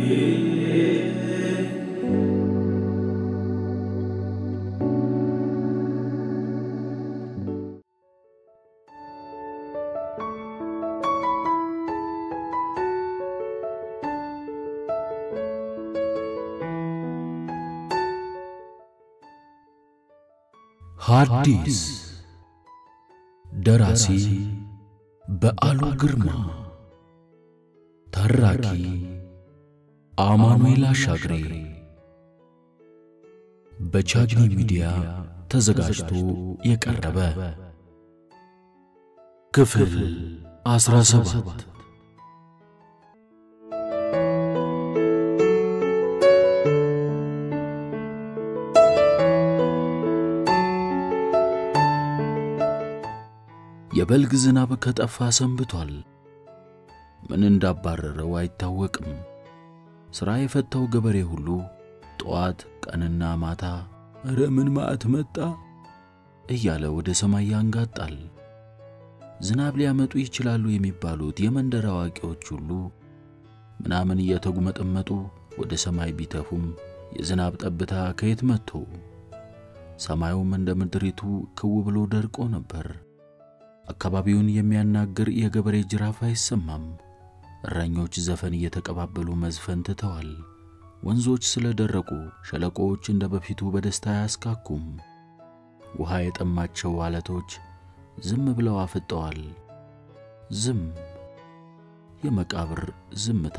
ሐዲስ ደራሲ በዓሉ ግርማ፣ ተራኪ አማኑኤል አሻግሬ፣ በቻግኒ ሚዲያ ተዘጋጅቶ የቀረበ ክፍል ዐሥራ ሰባት የበልግ ዝናብ ከጠፋ ሰንብቷል። ምን እንዳባረረው አይታወቅም። ሥራ የፈታው ገበሬ ሁሉ ጠዋት ቀንና ማታ እረ ምን ማዕት መጣ እያለ ወደ ሰማይ ያንጋጣል። ዝናብ ሊያመጡ ይችላሉ የሚባሉት የመንደር አዋቂዎች ሁሉ ምናምን እየተጉመጠመጡ ወደ ሰማይ ቢተፉም የዝናብ ጠብታ ከየት መጥቶ? ሰማዩም እንደ ምድሪቱ ክው ብሎ ደርቆ ነበር። አካባቢውን የሚያናግር የገበሬ ጅራፍ አይሰማም። እረኞች ዘፈን እየተቀባበሉ መዝፈን ትተዋል። ወንዞች ስለደረቁ ሸለቆዎች እንደ በፊቱ በደስታ አያስካኩም። ውሃ የጠማቸው አለቶች ዝም ብለው አፍጠዋል። ዝም፣ የመቃብር ዝምታ።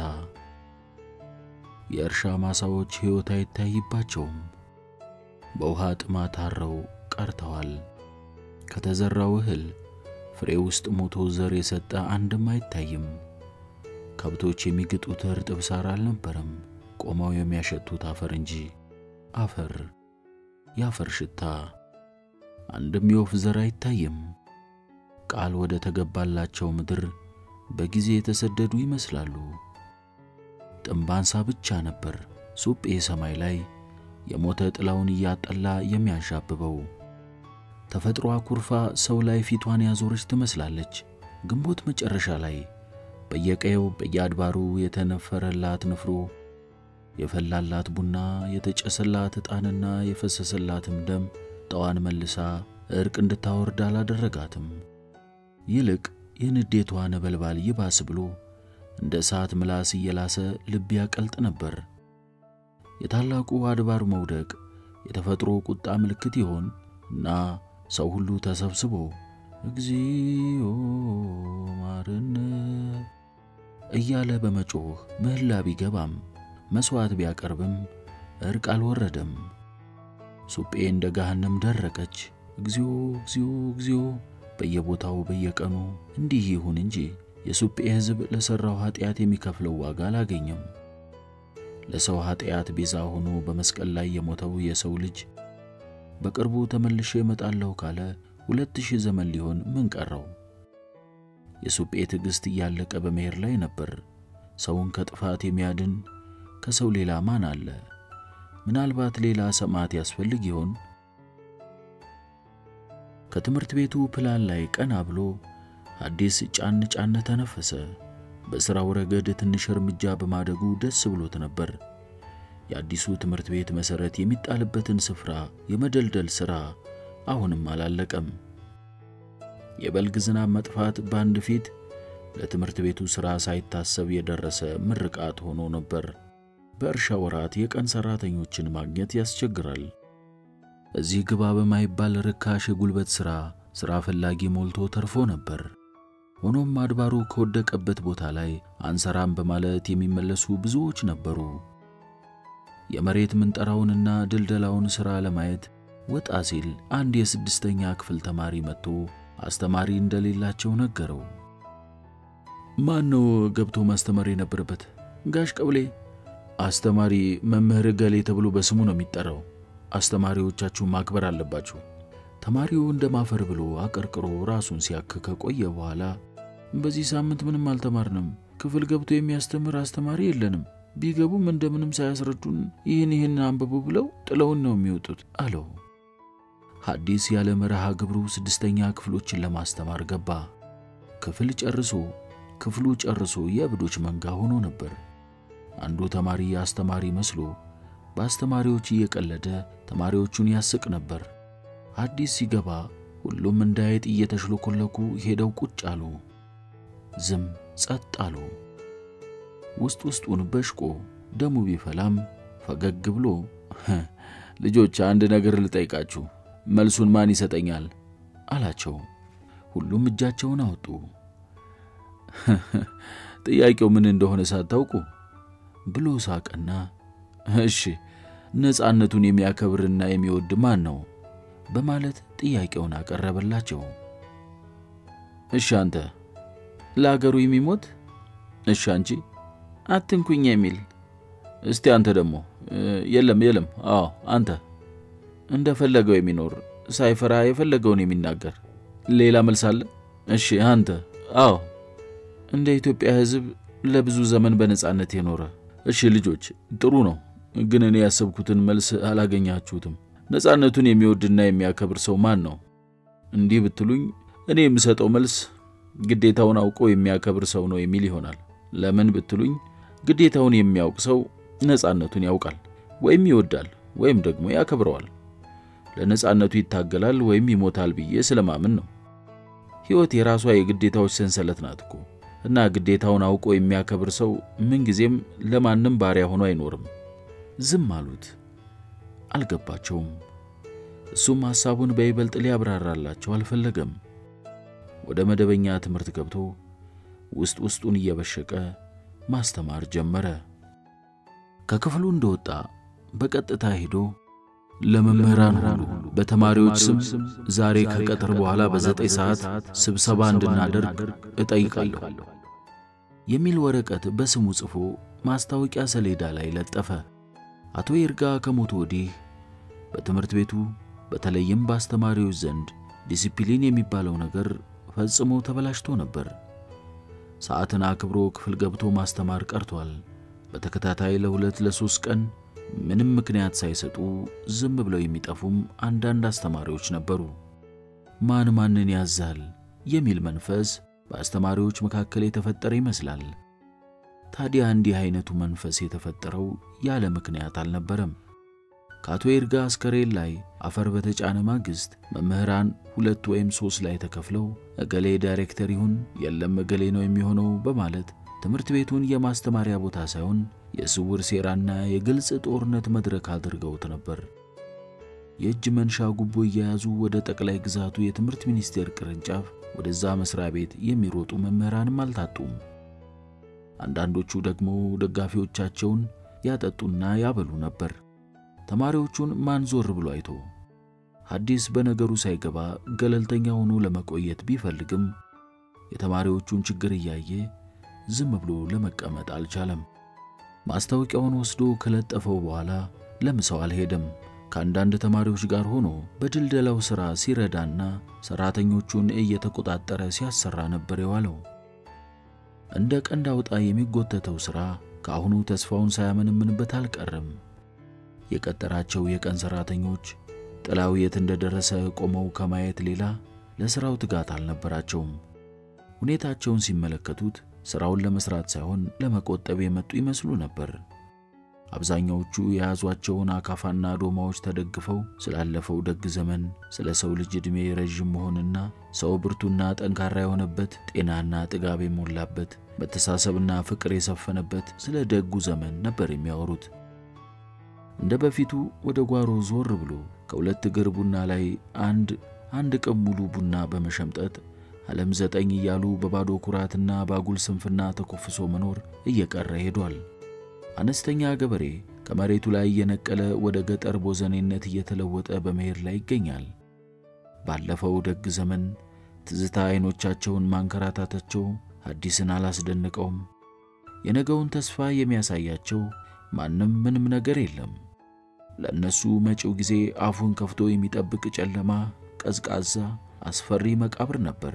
የእርሻ ማሳዎች ሕይወት አይታይባቸውም። በውሃ ጥማት ታረው ቀርተዋል። ከተዘራው እህል ፍሬ ውስጥ ሞቶ ዘር የሰጠ አንድም አይታይም። ከብቶች የሚግጡት እርጥብ ሳር አልነበረም፣ ቆመው የሚያሸቱት አፈር እንጂ። አፈር፣ የአፈር ሽታ። አንድም የወፍ ዘር አይታይም። ቃል ወደ ተገባላቸው ምድር በጊዜ የተሰደዱ ይመስላሉ። ጥምባንሳ ብቻ ነበር ሱጴ ሰማይ ላይ የሞተ ጥላውን እያጠላ የሚያንዣብበው። ተፈጥሮ አኩርፋ ሰው ላይ ፊቷን ያዞረች ትመስላለች። ግንቦት መጨረሻ ላይ በየቀየው በየአድባሩ የተነፈረላት ንፍሮ፣ የፈላላት ቡና፣ የተጨሰላት ዕጣንና የፈሰሰላትም ደም ጠዋን መልሳ ዕርቅ እንድታወርድ አላደረጋትም። ይልቅ የንዴቷ ነበልባል ይባስ ብሎ እንደ እሳት ምላስ እየላሰ ልብ ያቀልጥ ነበር። የታላቁ አድባር መውደቅ የተፈጥሮ ቁጣ ምልክት ይሆን እና ሰው ሁሉ ተሰብስቦ እግዚኦ ማርነ እያለ በመጮህ ምህላ ቢገባም መሥዋዕት ቢያቀርብም ዕርቅ አልወረደም። ሱጴ እንደ ገሃነም ደረቀች። እግዚኦ እግዚኦ እግዚኦ በየቦታው በየቀኑ እንዲህ ይሁን እንጂ የሱጴ ሕዝብ ለሠራው ኀጢአት የሚከፍለው ዋጋ አላገኘም። ለሰው ኀጢአት ቤዛ ሆኖ በመስቀል ላይ የሞተው የሰው ልጅ በቅርቡ ተመልሼ እመጣለሁ ካለ ሁለት ሺህ ዘመን ሊሆን ምን ቀረው? የሱጴ ትዕግሥት እያለቀ በመሄድ ላይ ነበር። ሰውን ከጥፋት የሚያድን ከሰው ሌላ ማን አለ? ምናልባት ሌላ ሰማዕት ያስፈልግ ይሆን? ከትምህርት ቤቱ ፕላን ላይ ቀና ብሎ አዲስ ጫን ጫን ተነፈሰ። በሥራው ረገድ ትንሽ እርምጃ በማደጉ ደስ ብሎት ነበር። የአዲሱ ትምህርት ቤት መሠረት የሚጣልበትን ስፍራ የመደልደል ሥራ አሁንም አላለቀም። የበልግ ዝናብ መጥፋት በአንድ ፊት ለትምህርት ቤቱ ሥራ ሳይታሰብ የደረሰ ምርቃት ሆኖ ነበር። በእርሻ ወራት የቀን ሠራተኞችን ማግኘት ያስቸግራል። እዚህ ግባ በማይባል ርካሽ የጉልበት ሥራ ሥራ ፈላጊ ሞልቶ ተርፎ ነበር። ሆኖም አድባሩ ከወደቀበት ቦታ ላይ አንሰራም በማለት የሚመለሱ ብዙዎች ነበሩ። የመሬት ምንጠራውንና ድልደላውን ሥራ ለማየት ወጣ ሲል አንድ የስድስተኛ ክፍል ተማሪ መጥቶ አስተማሪ እንደሌላቸው ነገረው። ማን ነው ገብቶ ማስተማር የነበረበት? ጋሽ ቀብሌ። አስተማሪ መምህር ገሌ ተብሎ በስሙ ነው የሚጠራው። አስተማሪዎቻችሁ ማክበር አለባችሁ። ተማሪው እንደ ማፈር ብሎ አቀርቅሮ ራሱን ሲያክ ከቆየ በኋላ በዚህ ሳምንት ምንም አልተማርንም፣ ክፍል ገብቶ የሚያስተምር አስተማሪ የለንም ቢገቡም እንደምንም ሳያስረዱን ይህን ይህን አንብቡ ብለው ጥለውን ነው የሚወጡት አለው። ሐዲስ ያለ መርሃ ግብሩ ስድስተኛ ክፍሎችን ለማስተማር ገባ። ክፍል ጨርሶ ክፍሉ ጨርሶ የእብዶች መንጋ ሆኖ ነበር። አንዱ ተማሪ አስተማሪ መስሎ በአስተማሪዎች እየቀለደ ተማሪዎቹን ያስቅ ነበር። ሐዲስ ሲገባ ሁሉም እንደ አይጥ እየተሽለኮለኩ ሄደው ቁጭ አሉ። ዝም ጸጥ አሉ። ውስጥ ውስጡን በሽቆ ደሙ ቢፈላም ፈገግ ብሎ ልጆች አንድ ነገር ልጠይቃችሁ፣ መልሱን ማን ይሰጠኛል? አላቸው። ሁሉም እጃቸውን አወጡ። ጥያቄው ምን እንደሆነ ሳታውቁ ብሎ ሳቀና፣ እሺ ነፃነቱን የሚያከብርና የሚወድ ማን ነው? በማለት ጥያቄውን አቀረበላቸው። እሺ አንተ ለአገሩ የሚሞት እሺ አንቺ አትንኩኝ የሚል እስቲ አንተ ደግሞ የለም የለም አዎ አንተ እንደፈለገው የሚኖር ሳይፈራ የፈለገውን የሚናገር ሌላ መልስ አለ እሺ አንተ አዎ እንደ ኢትዮጵያ ሕዝብ ለብዙ ዘመን በነጻነት የኖረ እሺ ልጆች ጥሩ ነው ግን እኔ ያሰብኩትን መልስ አላገኛችሁትም ነጻነቱን የሚወድና የሚያከብር ሰው ማን ነው እንዲህ ብትሉኝ እኔ የምሰጠው መልስ ግዴታውን አውቆ የሚያከብር ሰው ነው የሚል ይሆናል ለምን ብትሉኝ ግዴታውን የሚያውቅ ሰው ነጻነቱን ያውቃል ወይም ይወዳል ወይም ደግሞ ያከብረዋል። ለነጻነቱ ይታገላል ወይም ይሞታል ብዬ ስለማምን ነው። ሕይወት የራሷ የግዴታዎች ሰንሰለት ናት እኮ እና ግዴታውን አውቆ የሚያከብር ሰው ምንጊዜም ለማንም ባሪያ ሆኖ አይኖርም። ዝም አሉት። አልገባቸውም። እሱም ሐሳቡን በይበልጥ ሊያብራራላቸው አልፈለገም። ወደ መደበኛ ትምህርት ገብቶ ውስጥ ውስጡን እየበሸቀ ማስተማር ጀመረ። ከክፍሉ እንደወጣ በቀጥታ ሄዶ ለመምህራን ሁሉ በተማሪዎች ስም ዛሬ ከቀትር በኋላ በዘጠኝ ሰዓት ስብሰባ እንድናደርግ እጠይቃለሁ የሚል ወረቀት በስሙ ጽፎ ማስታወቂያ ሰሌዳ ላይ ለጠፈ። አቶ ይርጋ ከሞቱ ወዲህ በትምህርት ቤቱ በተለይም በአስተማሪዎች ዘንድ ዲሲፕሊን የሚባለው ነገር ፈጽሞ ተበላሽቶ ነበር። ሰዓትን አክብሮ ክፍል ገብቶ ማስተማር ቀርቷል። በተከታታይ ለሁለት ለሶስት ቀን ምንም ምክንያት ሳይሰጡ ዝም ብለው የሚጠፉም አንዳንድ አስተማሪዎች ነበሩ። ማን ማንን ያዛል የሚል መንፈስ በአስተማሪዎች መካከል የተፈጠረ ይመስላል። ታዲያ እንዲህ አይነቱ መንፈስ የተፈጠረው ያለ ምክንያት አልነበረም። ከአቶ ይርጋ አስከሬን ላይ አፈር በተጫነ ማግስት መምህራን ሁለት ወይም ሶስት ላይ ተከፍለው እገሌ ዳይሬክተር ይሁን የለም እገሌ ነው የሚሆነው በማለት ትምህርት ቤቱን የማስተማሪያ ቦታ ሳይሆን የስውር ሴራና የግልጽ ጦርነት መድረክ አድርገውት ነበር። የእጅ መንሻ ጉቦ እየያዙ ወደ ጠቅላይ ግዛቱ የትምህርት ሚኒስቴር ቅርንጫፍ ወደዛ መስሪያ ቤት የሚሮጡ መምህራንም አልታጡም። አንዳንዶቹ ደግሞ ደጋፊዎቻቸውን ያጠጡና ያበሉ ነበር። ተማሪዎቹን ማን ዞር ብሎ አይቶ ሐዲስ በነገሩ ሳይገባ ገለልተኛ ሆኖ ለመቆየት ቢፈልግም የተማሪዎቹን ችግር እያየ ዝም ብሎ ለመቀመጥ አልቻለም። ማስታወቂያውን ወስዶ ከለጠፈው በኋላ ለምሰው አልሄደም። ከአንዳንድ ተማሪዎች ጋር ሆኖ በድልደላው ሥራ ሲረዳና ሠራተኞቹን እየተቆጣጠረ ሲያሰራ ነበር የዋለው። እንደ ቀንድ አውጣ የሚጎተተው ሥራ ከአሁኑ ተስፋውን ሳያመነምንበት አልቀረም። የቀጠራቸው የቀን ሠራተኞች ጥላው የት እንደደረሰ ቆመው ከማየት ሌላ ለሥራው ትጋት አልነበራቸውም። ሁኔታቸውን ሲመለከቱት ሥራውን ለመሥራት ሳይሆን ለመቆጠብ የመጡ ይመስሉ ነበር። አብዛኛዎቹ የያዟቸውን አካፋና ዶማዎች ተደግፈው ስላለፈው ደግ ዘመን፣ ስለ ሰው ልጅ ዕድሜ ረዥም መሆንና ሰው ብርቱና ጠንካራ የሆነበት፣ ጤናና ጥጋብ የሞላበት፣ መተሳሰብና ፍቅር የሰፈነበት ስለ ደጉ ዘመን ነበር የሚያወሩት። እንደ በፊቱ ወደ ጓሮ ዞር ብሎ ከሁለት እግር ቡና ላይ አንድ አንድ ቀን ሙሉ ቡና በመሸምጠት ዓለም ዘጠኝ እያሉ በባዶ ኩራትና ባጉል ስንፍና ተኮፍሶ መኖር እየቀረ ሄዷል። አነስተኛ ገበሬ ከመሬቱ ላይ እየነቀለ ወደ ገጠር ቦዘኔነት እየተለወጠ በመሄድ ላይ ይገኛል። ባለፈው ደግ ዘመን ትዝታ ዓይኖቻቸውን ማንከራታታቸው ሐዲስን አላስደንቀውም። የነገውን ተስፋ የሚያሳያቸው ማንም ምንም ነገር የለም። ለእነሱ መጪው ጊዜ አፉን ከፍቶ የሚጠብቅ ጨለማ፣ ቀዝቃዛ፣ አስፈሪ መቃብር ነበር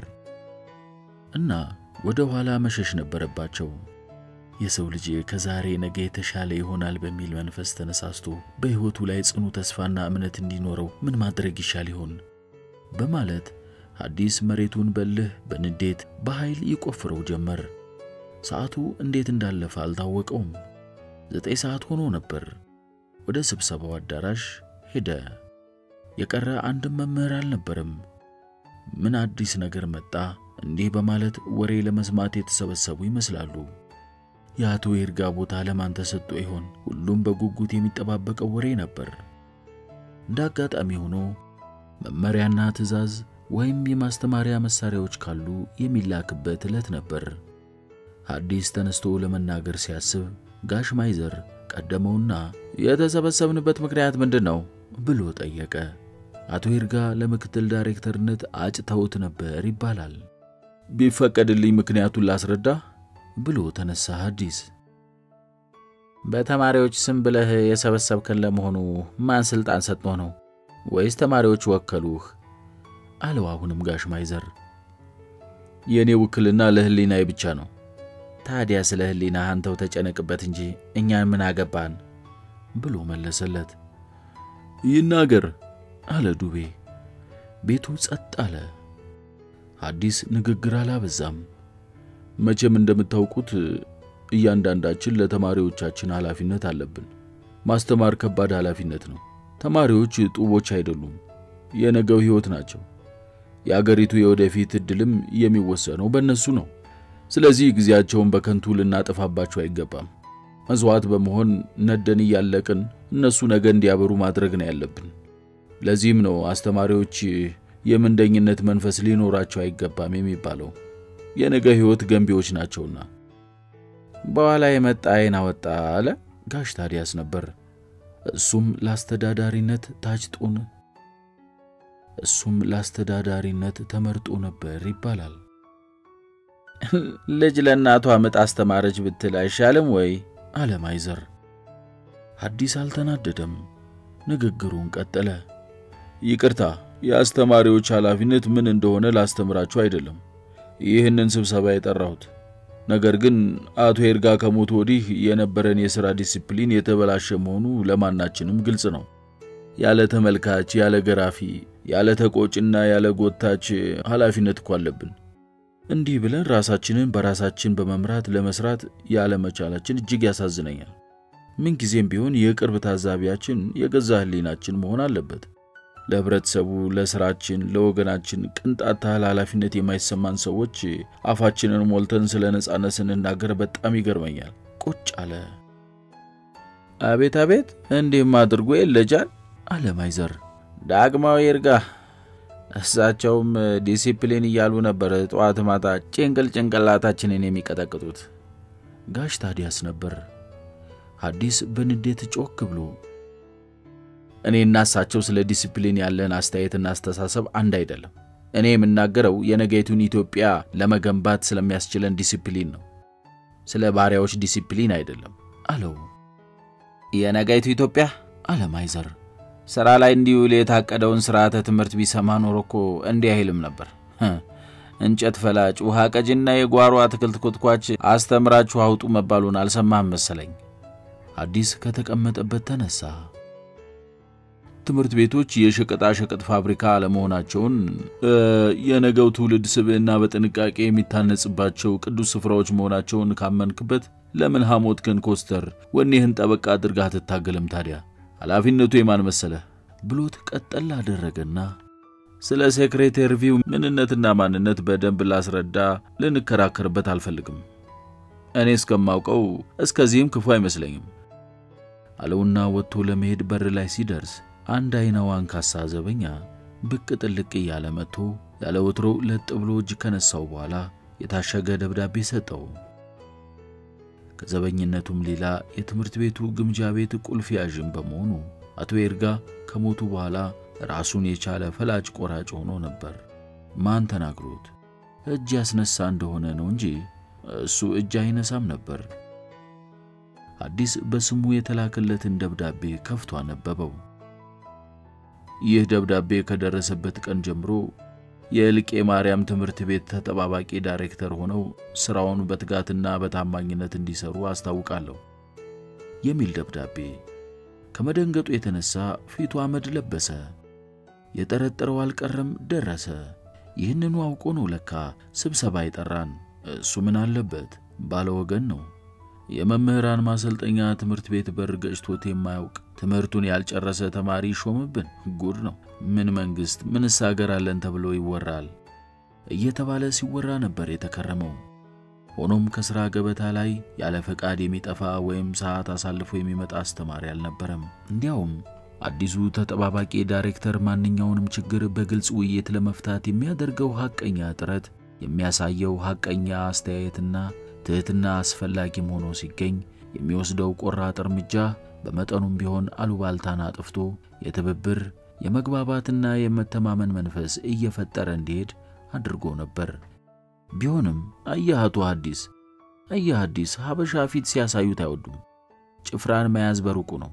እና ወደ ኋላ መሸሽ ነበረባቸው። የሰው ልጅ ከዛሬ ነገ የተሻለ ይሆናል በሚል መንፈስ ተነሳስቶ በሕይወቱ ላይ ጽኑ ተስፋና እምነት እንዲኖረው ምን ማድረግ ይሻል ይሆን በማለት ሐዲስ መሬቱን በልህ በንዴት በኃይል ይቆፍረው ጀመር። ሰዓቱ እንዴት እንዳለፈ አልታወቀውም። ዘጠኝ ሰዓት ሆኖ ነበር። ወደ ስብሰባው አዳራሽ ሄደ። የቀረ አንድም መምህር አልነበረም። ምን አዲስ ነገር መጣ? እንዲህ በማለት ወሬ ለመስማት የተሰበሰቡ ይመስላሉ። የአቶ ይርጋ ቦታ ለማን ተሰጥቶ ይሆን? ሁሉም በጉጉት የሚጠባበቀው ወሬ ነበር። እንደ አጋጣሚ ሆኖ መመሪያና ትዕዛዝ ወይም የማስተማሪያ መሳሪያዎች ካሉ የሚላክበት ዕለት ነበር። ሐዲስ ተነስቶ ለመናገር ሲያስብ ጋሽ ማይዘር ቀደመውና የተሰበሰብንበት ምክንያት ምንድን ነው ብሎ ጠየቀ። አቶ ይርጋ ለምክትል ዳይሬክተርነት አጭተውት ነበር ይባላል። ቢፈቀድልኝ ምክንያቱን ላስረዳ ብሎ ተነሳ ሐዲስ። በተማሪዎች ስም ብለህ የሰበሰብከን ለመሆኑ ማን ስልጣን ሰጥቶ ነው ወይስ ተማሪዎች ወከሉህ? አለው አሁንም ጋሽ ማይዘር። የእኔ ውክልና ለሕሊናዬ ብቻ ነው። ታዲያ ስለ ሕሊና አንተው ተጨነቅበት እንጂ እኛን ምን አገባን? ብሎ መለሰለት። ይናገር አለ ዱቤ። ቤቱ ጸጥ አለ። ሐዲስ ንግግር አላበዛም። መቼም እንደምታውቁት እያንዳንዳችን ለተማሪዎቻችን ኃላፊነት አለብን። ማስተማር ከባድ ኃላፊነት ነው። ተማሪዎች ጡቦች አይደሉም፣ የነገው ሕይወት ናቸው። የአገሪቱ የወደፊት ዕድልም የሚወሰነው በእነሱ ነው። ስለዚህ ጊዜያቸውን በከንቱ ልናጠፋባቸው አይገባም። መሥዋዕት በመሆን ነደን እያለቅን እነሱ ነገ እንዲያበሩ ማድረግ ነው ያለብን። ለዚህም ነው አስተማሪዎች የምንደኝነት መንፈስ ሊኖራቸው አይገባም የሚባለው። የነገ ሕይወት ገንቢዎች ናቸውና። በኋላ የመጣ አይን አወጣ አለ ጋሽ ታዲያስ ነበር። እሱም ለአስተዳዳሪነት ታጭጦን እሱም ለአስተዳዳሪነት ተመርጦ ነበር ይባላል። ልጅ ለእናቷ ምጥ አስተማረች ብትል አይሻልም ወይ? አለ ማይዘር። ሐዲስ አልተናደደም። ንግግሩን ቀጠለ። ይቅርታ፣ የአስተማሪዎች ኃላፊነት ምን እንደሆነ ላስተምራችሁ አይደለም ይህንን ስብሰባ የጠራሁት። ነገር ግን አቶ ይርጋ ከሞቱ ወዲህ የነበረን የሥራ ዲሲፕሊን የተበላሸ መሆኑ ለማናችንም ግልጽ ነው። ያለ ተመልካች፣ ያለ ገራፊ፣ ያለ ተቆጭና ያለ ጎታች ኃላፊነት እኮ አለብን። እንዲህ ብለን ራሳችንን በራሳችን በመምራት ለመስራት ያለመቻላችን እጅግ ያሳዝነኛል። ምንጊዜም ቢሆን የቅርብ ታዛቢያችን የገዛ ሕሊናችን መሆን አለበት። ለህብረተሰቡ፣ ለስራችን፣ ለወገናችን ቅንጣት ታህል ኃላፊነት የማይሰማን ሰዎች አፋችንን ሞልተን ስለ ነጻነት ስንናገር በጣም ይገርመኛል። ቁጭ አለ። አቤት አቤት፣ እንዲህም አድርጎ የለጃል አለ ማይዘር። ዳግማዊ ይርጋ እሳቸውም ዲሲፕሊን እያሉ ነበር ጠዋት ማታ ጭንቅል ጭንቅላታችንን የሚቀጠቅጡት። ጋሽ ታዲያስ ነበር። ሐዲስ በንዴት ጮክ ብሎ እኔና እሳቸው ስለ ዲሲፕሊን ያለን አስተያየትና አስተሳሰብ አንድ አይደለም። እኔ የምናገረው የነገይቱን ኢትዮጵያ ለመገንባት ስለሚያስችለን ዲሲፕሊን ነው፣ ስለ ባሪያዎች ዲሲፕሊን አይደለም አለው። የነገይቱ ኢትዮጵያ አለ ማይዘር ሥራ ላይ እንዲውል የታቀደውን ሥርዓተ ትምህርት ቢሰማ ኖሮ እኮ እንዲህ አይልም ነበር። እንጨት ፈላጭ፣ ውሃ ቀጅና የጓሮ አትክልት ኮትኳች አስተምራችሁ አውጡ መባሉን አልሰማህም መሰለኝ። ሐዲስ ከተቀመጠበት ተነሳ። ትምህርት ቤቶች የሸቀጣሸቀጥ ፋብሪካ አለመሆናቸውን፣ የነገው ትውልድ ስብዕና በጥንቃቄ የሚታነጽባቸው ቅዱስ ስፍራዎች መሆናቸውን ካመንክበት ለምን ሐሞትህን ኮስተር ወኔህን ጠበቃ አድርጋ አትታገልም ታዲያ? ኃላፊነቱ የማን መሰለህ? ብሎት ቀጠል አደረገና ስለ ሴክሬቴር ቪው ምንነትና ማንነት በደንብ ላስረዳ፣ ልንከራከርበት አልፈልግም። እኔ እስከማውቀው እስከዚህም ክፉ አይመስለኝም አለውና ወጥቶ ለመሄድ በር ላይ ሲደርስ አንድ አይናው አንካሳ ዘበኛ ብቅ ጥልቅ እያለ መጥቶ ያለ ወትሮ ለጥ ብሎ እጅ ከነሳው በኋላ የታሸገ ደብዳቤ ሰጠው። ከዘበኝነቱም ሌላ የትምህርት ቤቱ ግምጃ ቤት ቁልፍ ያዥም በመሆኑ አቶ ይርጋ ከሞቱ በኋላ ራሱን የቻለ ፈላጭ ቆራጭ ሆኖ ነበር። ማን ተናግሮት እጅ ያስነሳ እንደሆነ ነው እንጂ እሱ እጅ አይነሳም ነበር። ሐዲስ በስሙ የተላከለትን ደብዳቤ ከፍቶ አነበበው። ይህ ደብዳቤ ከደረሰበት ቀን ጀምሮ የእልቄ ማርያም ትምህርት ቤት ተጠባባቂ ዳይሬክተር ሆነው ሥራውን በትጋትና በታማኝነት እንዲሰሩ አስታውቃለሁ የሚል ደብዳቤ። ከመደንገጡ የተነሳ ፊቱ አመድ ለበሰ። የጠረጠረው አልቀረም፣ ደረሰ። ይህንኑ አውቆ ነው ለካ ስብሰባ የጠራን። እሱ ምን አለበት ባለ ወገን ነው። የመምህራን ማሰልጠኛ ትምህርት ቤት በር ገጭቶት የማያውቅ ትምህርቱን ያልጨረሰ ተማሪ ይሾምብን? ጉድ ነው። ምን መንግሥት ምንስ አገር አለን ተብሎ ይወራል እየተባለ ሲወራ ነበር የተከረመው። ሆኖም ከሥራ ገበታ ላይ ያለ ፈቃድ የሚጠፋ ወይም ሰዓት አሳልፎ የሚመጣ አስተማሪ አልነበረም። እንዲያውም አዲሱ ተጠባባቂ ዳይሬክተር ማንኛውንም ችግር በግልጽ ውይይት ለመፍታት የሚያደርገው ሐቀኛ ጥረት የሚያሳየው ሐቀኛ አስተያየትና ትሕትና አስፈላጊም ሆኖ ሲገኝ የሚወስደው ቆራጥ እርምጃ በመጠኑም ቢሆን አሉባልታን አጥፍቶ የትብብር የመግባባትና የመተማመን መንፈስ እየፈጠረ እንዲሄድ አድርጎ ነበር። ቢሆንም አየህ አቶ ሐዲስ አየህ ሐዲስ ሀበሻ ፊት ሲያሳዩት አይወዱም። ጭፍራን መያዝ በሩቁ ነው።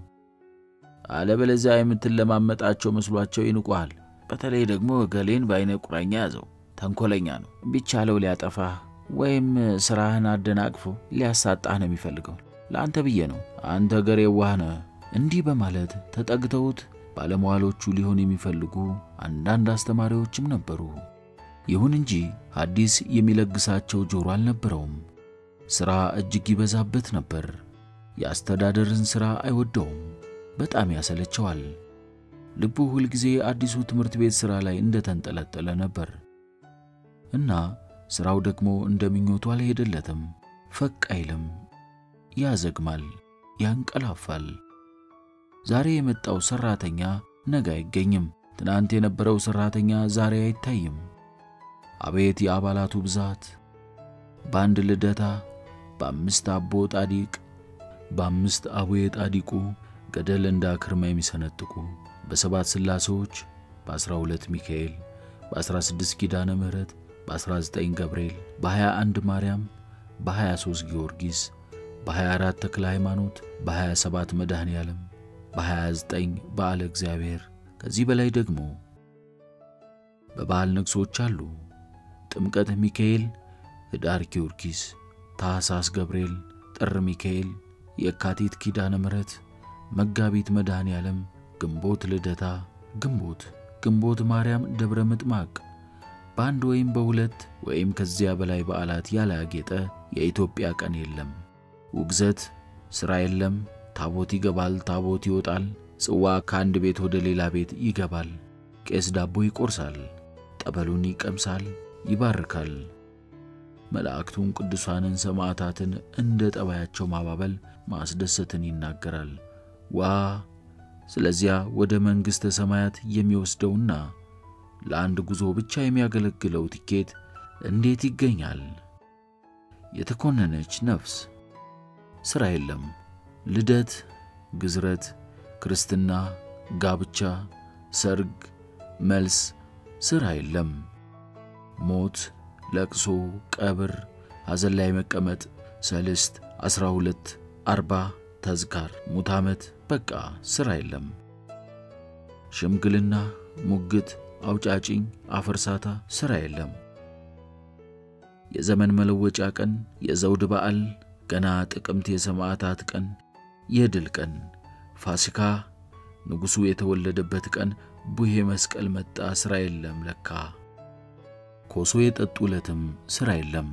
አለበለዚያ የምትለማመጣቸው መስሏቸው ይንቁሃል። በተለይ ደግሞ ገሌን በአይነ ቁራኛ ያዘው፣ ተንኮለኛ ነው። ቢቻለው ሊያጠፋህ ወይም ስራህን አደናቅፎ ሊያሳጣህ ነው የሚፈልገው። ለአንተ ብዬ ነው። አንተ ገር የዋህ ነህ። እንዲህ በማለት ተጠግተውት ባለመዋሎቹ ሊሆን የሚፈልጉ አንዳንድ አስተማሪዎችም ነበሩ። ይሁን እንጂ ሐዲስ የሚለግሳቸው ጆሮ አልነበረውም። ሥራ እጅግ ይበዛበት ነበር። የአስተዳደርን ሥራ አይወደውም። በጣም ያሰለቸዋል። ልቡ ሁልጊዜ አዲሱ ትምህርት ቤት ሥራ ላይ እንደተንጠለጠለ ነበር እና ሥራው ደግሞ እንደ ምኞቱ አልሄደለትም። ፈቅ አይልም፣ ያዘግማል፣ ያንቀላፋል። ዛሬ የመጣው ሠራተኛ ነገ አይገኝም። ትናንት የነበረው ሠራተኛ ዛሬ አይታይም። አቤት የአባላቱ ብዛት! በአንድ ልደታ፣ በአምስት አቦ ጣዲቅ፣ በአምስት አቡዬ ጣዲቁ ገደል እንደ አክርማ የሚሰነጥቁ በሰባት ሥላሴዎች፣ በዐሥራ ሁለት ሚካኤል፣ በዐሥራ ስድስት ኪዳነ ምሕረት፣ በ19 ገብርኤል፣ በ21 ማርያም፣ በ23 ጊዮርጊስ፣ በ24 ተክለ ሃይማኖት፣ በ27 መድኃኔ ዓለም፣ በ29 በዓለ እግዚአብሔር ከዚህ በላይ ደግሞ በበዓል ንግሶች አሉ። ጥምቀት ሚካኤል፣ ኅዳር ጊዮርጊስ፣ ታኅሳስ ገብርኤል፣ ጥር ሚካኤል፣ የካቲት ኪዳነ ምሕረት፣ መጋቢት መድኃኔ ዓለም፣ ግንቦት ልደታ፣ ግንቦት ግንቦት ማርያም ደብረ ምጥማቅ በአንድ ወይም በሁለት ወይም ከዚያ በላይ በዓላት ያላጌጠ የኢትዮጵያ ቀን የለም። ውግዘት ሥራ የለም። ታቦት ይገባል፣ ታቦት ይወጣል። ጽዋ ከአንድ ቤት ወደ ሌላ ቤት ይገባል። ቄስ ዳቦ ይቆርሳል፣ ጠበሉን ይቀምሳል፣ ይባርካል። መላእክቱን ቅዱሳንን ሰማዕታትን እንደ ጠባያቸው ማባበል ማስደሰትን ይናገራል። ዋ ስለዚያ ወደ መንግሥተ ሰማያት የሚወስደውና ለአንድ ጉዞ ብቻ የሚያገለግለው ቲኬት እንዴት ይገኛል? የተኮነነች ነፍስ። ሥራ የለም። ልደት፣ ግዝረት፣ ክርስትና፣ ጋብቻ፣ ሰርግ፣ መልስ፣ ሥራ የለም። ሞት፣ ለቅሶ፣ ቀብር፣ ሐዘን ላይ መቀመጥ፣ ሰልስት፣ ዐሥራ ሁለት፣ አርባ፣ ተዝካር፣ ሙት ዓመት፣ በቃ ሥራ የለም። ሽምግልና፣ ሙግት፣ አውጫጭኝ፣ አፈርሳታ፣ ሥራ የለም። የዘመን መለወጫ ቀን፣ የዘውድ በዓል፣ ገና ጥቅምት የሰማዕታት ቀን፣ የድል ቀን፣ ፋሲካ፣ ንጉሡ የተወለደበት ቀን፣ ቡሄ መስቀል መጣ፣ ሥራ የለም ለካ። ኮሶ የጠጡ ዕለትም ሥራ የለም።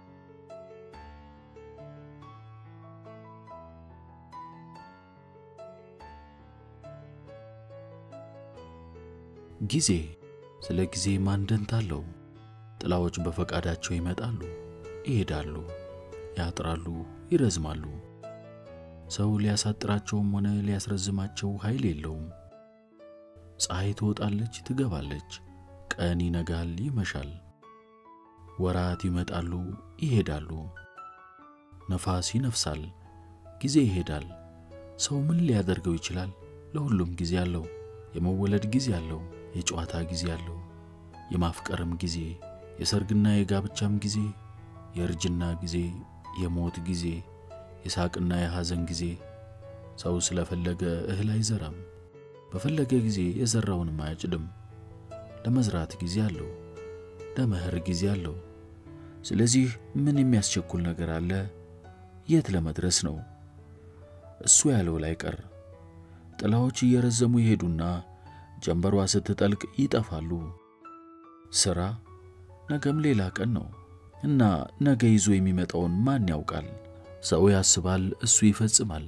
ጊዜ ስለ ጊዜ ማን ደንታ አለው? ጥላዎች በፈቃዳቸው ይመጣሉ፣ ይሄዳሉ፣ ያጥራሉ፣ ይረዝማሉ። ሰው ሊያሳጥራቸውም ሆነ ሊያስረዝማቸው ኃይል የለውም። ፀሐይ ትወጣለች፣ ትገባለች፣ ቀን ይነጋል፣ ይመሻል። ወራት ይመጣሉ፣ ይሄዳሉ። ነፋስ ይነፍሳል፣ ጊዜ ይሄዳል። ሰው ምን ሊያደርገው ይችላል? ለሁሉም ጊዜ አለው። የመወለድ ጊዜ አለው፣ የጨዋታ ጊዜ አለው፣ የማፍቀርም ጊዜ፣ የሰርግና የጋብቻም ጊዜ፣ የእርጅና ጊዜ፣ የሞት ጊዜ፣ የሳቅና የሐዘን ጊዜ። ሰው ስለፈለገ እህል አይዘራም፣ በፈለገ ጊዜ የዘራውንም አያጭድም። ለመዝራት ጊዜ አለው፣ ለመኸር ጊዜ አለው። ስለዚህ ምን የሚያስቸኩል ነገር አለ? የት ለመድረስ ነው? እሱ ያለው ላይ ቀር ጥላዎች እየረዘሙ ይሄዱና ጀንበሯ ስትጠልቅ ይጠፋሉ። ሥራ ነገም ሌላ ቀን ነው እና ነገ ይዞ የሚመጣውን ማን ያውቃል? ሰው ያስባል፣ እሱ ይፈጽማል።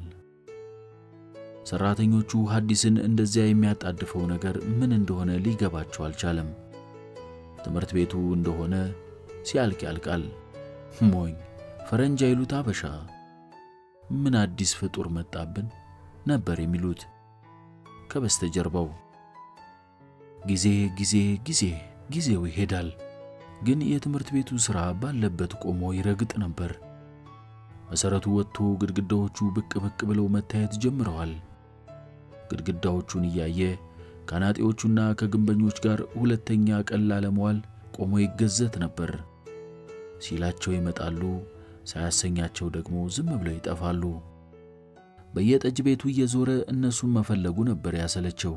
ሰራተኞቹ ሐዲስን እንደዚያ የሚያጣድፈው ነገር ምን እንደሆነ ሊገባቸው አልቻለም። ትምህርት ቤቱ እንደሆነ ሲያልቅ ያልቃል። ሞኝ ፈረንጅ አይሉት አበሻ ምን አዲስ ፍጡር መጣብን ነበር የሚሉት ከበስተጀርባው። ጊዜ ጊዜ ጊዜ ጊዜው ይሄዳል፣ ግን የትምህርት ቤቱ ሥራ ባለበት ቆሞ ይረግጥ ነበር። መሠረቱ ወጥቶ ግድግዳዎቹ ብቅ ብቅ ብለው መታየት ጀምረዋል። ግድግዳዎቹን እያየ ከአናጢዎቹና ከግንበኞች ጋር ሁለተኛ ቀን ላለመዋል ቆሞ ይገዘት ነበር። ሲላቸው ይመጣሉ፣ ሳያሰኛቸው ደግሞ ዝም ብለው ይጠፋሉ። በየጠጅ ቤቱ እየዞረ እነሱን መፈለጉ ነበር ያሰለቸው።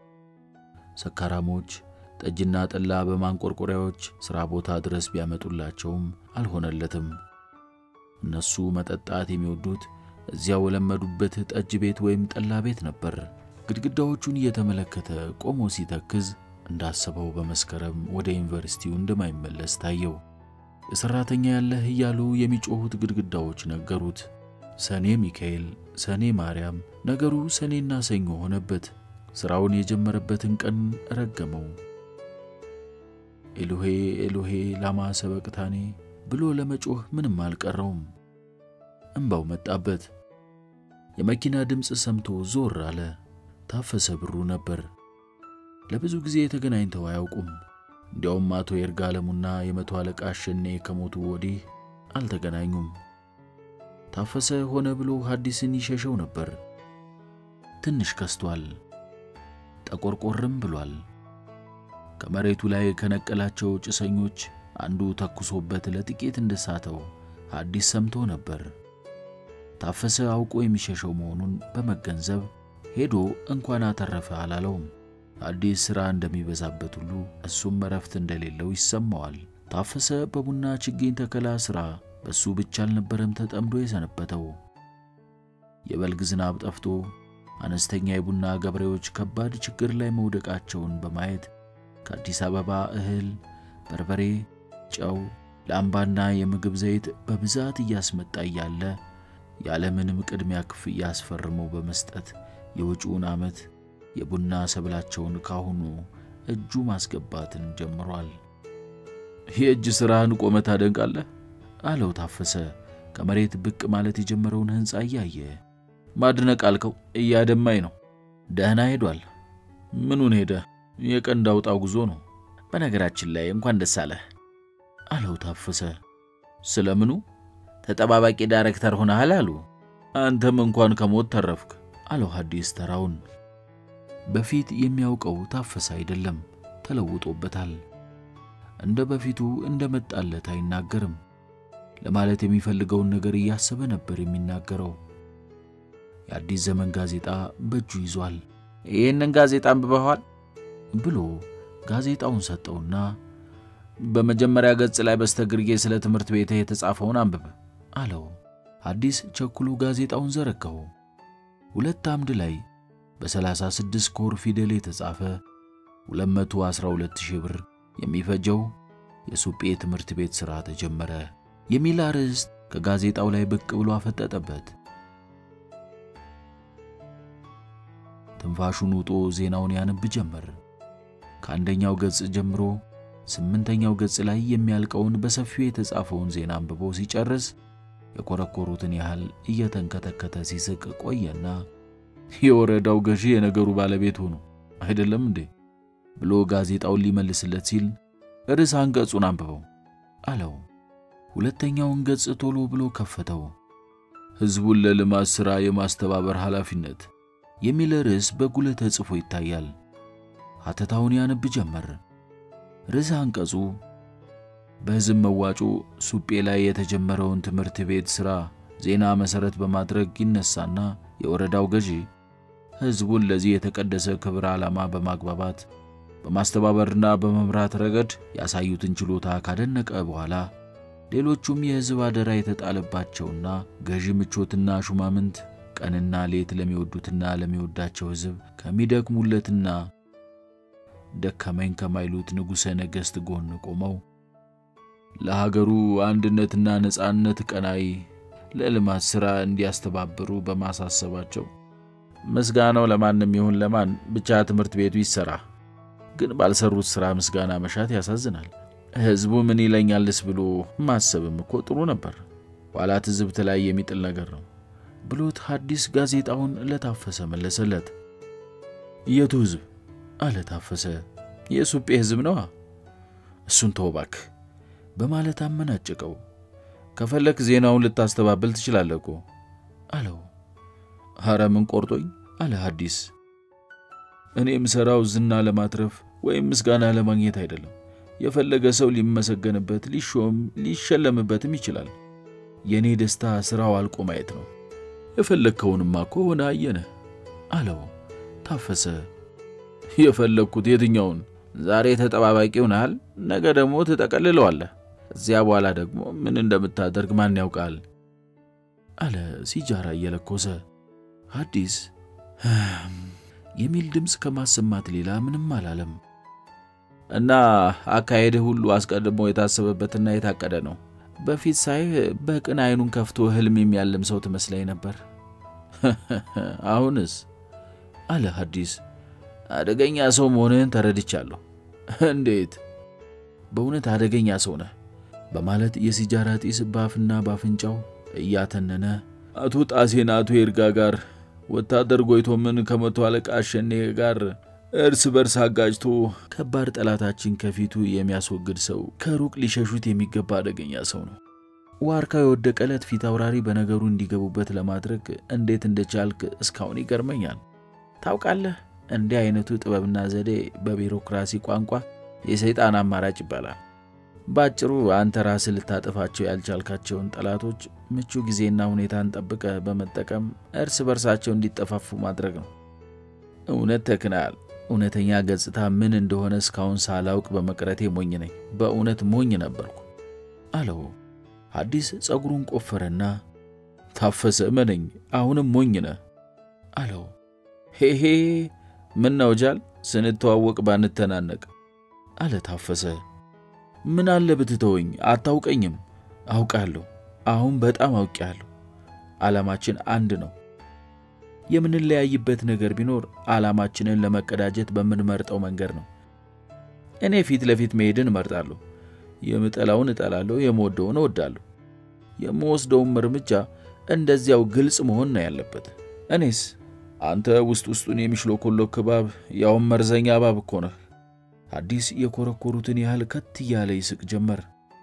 ሰካራሞች ጠጅና ጠላ በማንቆርቆሪያዎች ሥራ ቦታ ድረስ ቢያመጡላቸውም አልሆነለትም። እነሱ መጠጣት የሚወዱት እዚያው የለመዱበት ጠጅ ቤት ወይም ጠላ ቤት ነበር። ግድግዳዎቹን እየተመለከተ ቆሞ ሲተክዝ እንዳሰበው በመስከረም ወደ ዩኒቨርሲቲው እንደማይመለስ ታየው። የሠራተኛ ያለህ እያሉ የሚጮኹት ግድግዳዎች ነገሩት። ሰኔ ሚካኤል፣ ሰኔ ማርያም፣ ነገሩ ሰኔና ሰኞ ሆነበት። ሥራውን የጀመረበትን ቀን ረገመው። ኤሎሄ ኤሎሄ ላማ ሰበቅታኔ ብሎ ለመጮህ ምንም አልቀረውም። እምባው መጣበት። የመኪና ድምፅ ሰምቶ ዞር አለ። ታፈሰ ብሩ ነበር። ለብዙ ጊዜ ተገናኝተው አያውቁም። እንዲያውም አቶ ይርጋለሙና የመቶ አለቃ አሸኔ ከሞቱ ወዲህ አልተገናኙም። ታፈሰ ሆነ ብሎ ሐዲስን ይሸሸው ነበር። ትንሽ ከስቷል፣ ጠቆርቆርም ብሏል። ከመሬቱ ላይ ከነቀላቸው ጭሰኞች አንዱ ተኩሶበት ለጥቂት እንደሳተው ሐዲስ ሰምቶ ነበር። ታፈሰ አውቆ የሚሸሸው መሆኑን በመገንዘብ ሄዶ እንኳን አተረፈ አላለውም። አዲስ ሥራ እንደሚበዛበት ሁሉ እሱም እረፍት እንደሌለው ይሰማዋል። ታፈሰ በቡና ችግኝ ተከላ ሥራ በሱ ብቻ አልነበረም ተጠምዶ የሰነበተው። የበልግ ዝናብ ጠፍቶ አነስተኛ የቡና ገበሬዎች ከባድ ችግር ላይ መውደቃቸውን በማየት ከአዲስ አበባ እህል፣ በርበሬ፣ ጨው፣ ላምባና የምግብ ዘይት በብዛት እያስመጣ እያለ ያለምንም ቅድሚያ ክፍያ አስፈርመው በመስጠት የውጪውን ዓመት የቡና ሰብላቸውን ካሁኑ እጁ ማስገባትን ጀምሯል። የእጅ ሥራህን ቆመ ታደንቃለህ አለው ታፈሰ ከመሬት ብቅ ማለት የጀመረውን ሕንፃ እያየ። ማድነቅ አልከው እያደማኝ ነው። ደህና ሄዷል። ምኑን ሄደ? የቀንድ አውጣ ጉዞ ነው። በነገራችን ላይ እንኳን ደስ አለህ አለው ታፈሰ። ስለምኑ? ተጠባባቂ ዳይሬክተር ሆነሃል አሉ። አንተም እንኳን ከሞት ተረፍክ አለው ሐዲስ ተራውን። በፊት የሚያውቀው ታፈሰ አይደለም፣ ተለውጦበታል። እንደ በፊቱ እንደ መጣለት አይናገርም። ለማለት የሚፈልገውን ነገር እያሰበ ነበር የሚናገረው። የአዲስ ዘመን ጋዜጣ በእጁ ይዟል። ይህንን ጋዜጣ አንብበኋል ብሎ ጋዜጣውን ሰጠውና በመጀመሪያ ገጽ ላይ በስተግርጌ ስለ ትምህርት ቤትህ የተጻፈውን አንብብ አለው። አዲስ ቸኩሎ ጋዜጣውን ዘረጋው። ሁለት አምድ ላይ በሰላሳ ስድስት ኮር ፊደል የተጻፈ 212 ሺህ ብር የሚፈጀው የሱጴ ትምህርት ቤት ሥራ ተጀመረ የሚል አርዕስት ከጋዜጣው ላይ ብቅ ብሎ አፈጠጠበት። ትንፋሹን ውጦ ዜናውን ያነብ ጀመር። ከአንደኛው ገጽ ጀምሮ ስምንተኛው ገጽ ላይ የሚያልቀውን በሰፊው የተጻፈውን ዜና አንብቦ ሲጨርስ የኮረኮሩትን ያህል እየተንከተከተ ሲስቅ ቆየና የወረዳው ገዢ የነገሩ ባለቤት ሆኑ አይደለም እንዴ ብሎ ጋዜጣውን ሊመልስለት ሲል ርዕስ አንቀጹን አንብበው አለው። ሁለተኛውን ገጽ ቶሎ ብሎ ከፈተው። ሕዝቡን ለልማት ሥራ የማስተባበር ኃላፊነት የሚል ርዕስ በጉልህ ተጽፎ ይታያል። ሐተታውን ያነብ ጀመር። ርዕሰ አንቀጹ በሕዝብ መዋጮ ሱጴ ላይ የተጀመረውን ትምህርት ቤት ሥራ ዜና መሠረት በማድረግ ይነሳና የወረዳው ገዢ ሕዝቡን ለዚህ የተቀደሰ ክብር ዓላማ በማግባባት በማስተባበርና በመምራት ረገድ ያሳዩትን ችሎታ ካደነቀ በኋላ ሌሎቹም የሕዝብ አደራ የተጣለባቸውና ገዢ ምቾትና ሹማምንት ቀንና ሌት ለሚወዱትና ለሚወዳቸው ሕዝብ ከሚደክሙለትና ደከመኝ ከማይሉት ንጉሠ ነገሥት ጎን ቆመው ለሀገሩ አንድነትና ነጻነት ቀናይ ለልማት ሥራ እንዲያስተባብሩ በማሳሰባቸው ምስጋናው ለማንም ይሁን ለማን ብቻ ትምህርት ቤቱ ይሠራ። ግን ባልሰሩት ሥራ ምስጋና መሻት ያሳዝናል። ሕዝቡ ምን ይለኛልስ ብሎ ማሰብም እኮ ጥሩ ነበር። ኋላ ትዝብት ላይ የሚጥል ነገር ነው ብሎት ሐዲስ ጋዜጣውን ለታፈሰ መለሰለት። የቱ ሕዝብ አለ ታፈሰ። የሱጴ ሕዝብ ነዋ። እሱን ተው እባክህ በማለት አመናጭቀው። ከፈለክ ዜናውን ልታስተባብል ትችላለህ እኮ አለው። ሐረ ምን ቆርጦኝ አለ ሐዲስ። እኔ የምሠራው ዝና ለማትረፍ ወይም ምስጋና ለማግኘት አይደለም። የፈለገ ሰው ሊመሰገንበት፣ ሊሾም፣ ሊሸለምበትም ይችላል። የእኔ ደስታ ሥራው አልቆ ማየት ነው። የፈለግከውንማ እኮ ሆነ አየነህ አለው ታፈሰ። የፈለግኩት የትኛውን? ዛሬ ተጠባባቂ ሆነሃል፣ ነገ ደግሞ ትጠቀልለዋለህ። እዚያ በኋላ ደግሞ ምን እንደምታደርግ ማን ያውቃል? አለ ሲጃራ እየለኮሰ። ሐዲስ የሚል ድምፅ ከማሰማት ሌላ ምንም አላለም። እና አካሄድህ ሁሉ አስቀድሞ የታሰበበትና የታቀደ ነው። በፊት ሳይህ በቅን አይኑን ከፍቶ ህልም የሚያልም ሰው ትመስለኝ ነበር። አሁንስ? አለ ሐዲስ። አደገኛ ሰው መሆንህን ተረድቻለሁ። እንዴት? በእውነት አደገኛ ሰው ነህ በማለት የሲጃራ ጢስ ባፍና ባፍንጫው እያተነነ አቶ ጣሴን አቶ ይርጋ ጋር ወታደር ጎይቶምን ከመቶ አለቃ አሸኔ ጋር እርስ በርስ አጋጭቶ ከባድ ጠላታችን ከፊቱ የሚያስወግድ ሰው ከሩቅ ሊሸሹት የሚገባ አደገኛ ሰው ነው። ዋርካው የወደቀ ዕለት ፊት አውራሪ በነገሩ እንዲገቡበት ለማድረግ እንዴት እንደቻልክ እስካሁን ይገርመኛል። ታውቃለህ፣ እንዲህ አይነቱ ጥበብና ዘዴ በቢሮክራሲ ቋንቋ የሰይጣን አማራጭ ይባላል። በአጭሩ አንተ ራስህ ልታጠፋቸው ያልቻልካቸውን ጠላቶች ምቹ ጊዜና ሁኔታን ጠብቀ በመጠቀም እርስ በርሳቸው እንዲጠፋፉ ማድረግ ነው። እውነት ተክናል። እውነተኛ ገጽታ ምን እንደሆነ እስካሁን ሳላውቅ በመቅረቴ ሞኝ ነኝ። በእውነት ሞኝ ነበርኩ አለው። ሐዲስ ጸጉሩን ቆፈረና ታፈሰ እመነኝ፣ አሁንም ሞኝ ነህ አለው። ሄሄ ምን ነው ጃል፣ ስንተዋወቅ ባንተናነቅ አለ ታፈሰ። ምን አለ ብትተወኝ፣ አታውቀኝም። አውቃለሁ፣ አሁን በጣም አውቄያለሁ። ዓላማችን አንድ ነው። የምንለያይበት ነገር ቢኖር ዓላማችንን ለመቀዳጀት በምንመርጠው መንገድ ነው። እኔ ፊት ለፊት መሄድን እመርጣለሁ። የምጠላውን እጠላለሁ፣ የምወደውን እወዳለሁ። የምወስደውም እርምጃ እንደዚያው ግልጽ መሆን ነው ያለበት። እኔስ አንተ ውስጥ ውስጡን የሚሽሎኮሎክ እባብ፣ ያውም መርዘኛ እባብ እኮ ነህ። ሐዲስ የኮረኮሩትን ያህል ከት እያለ ይስቅ ጀመር።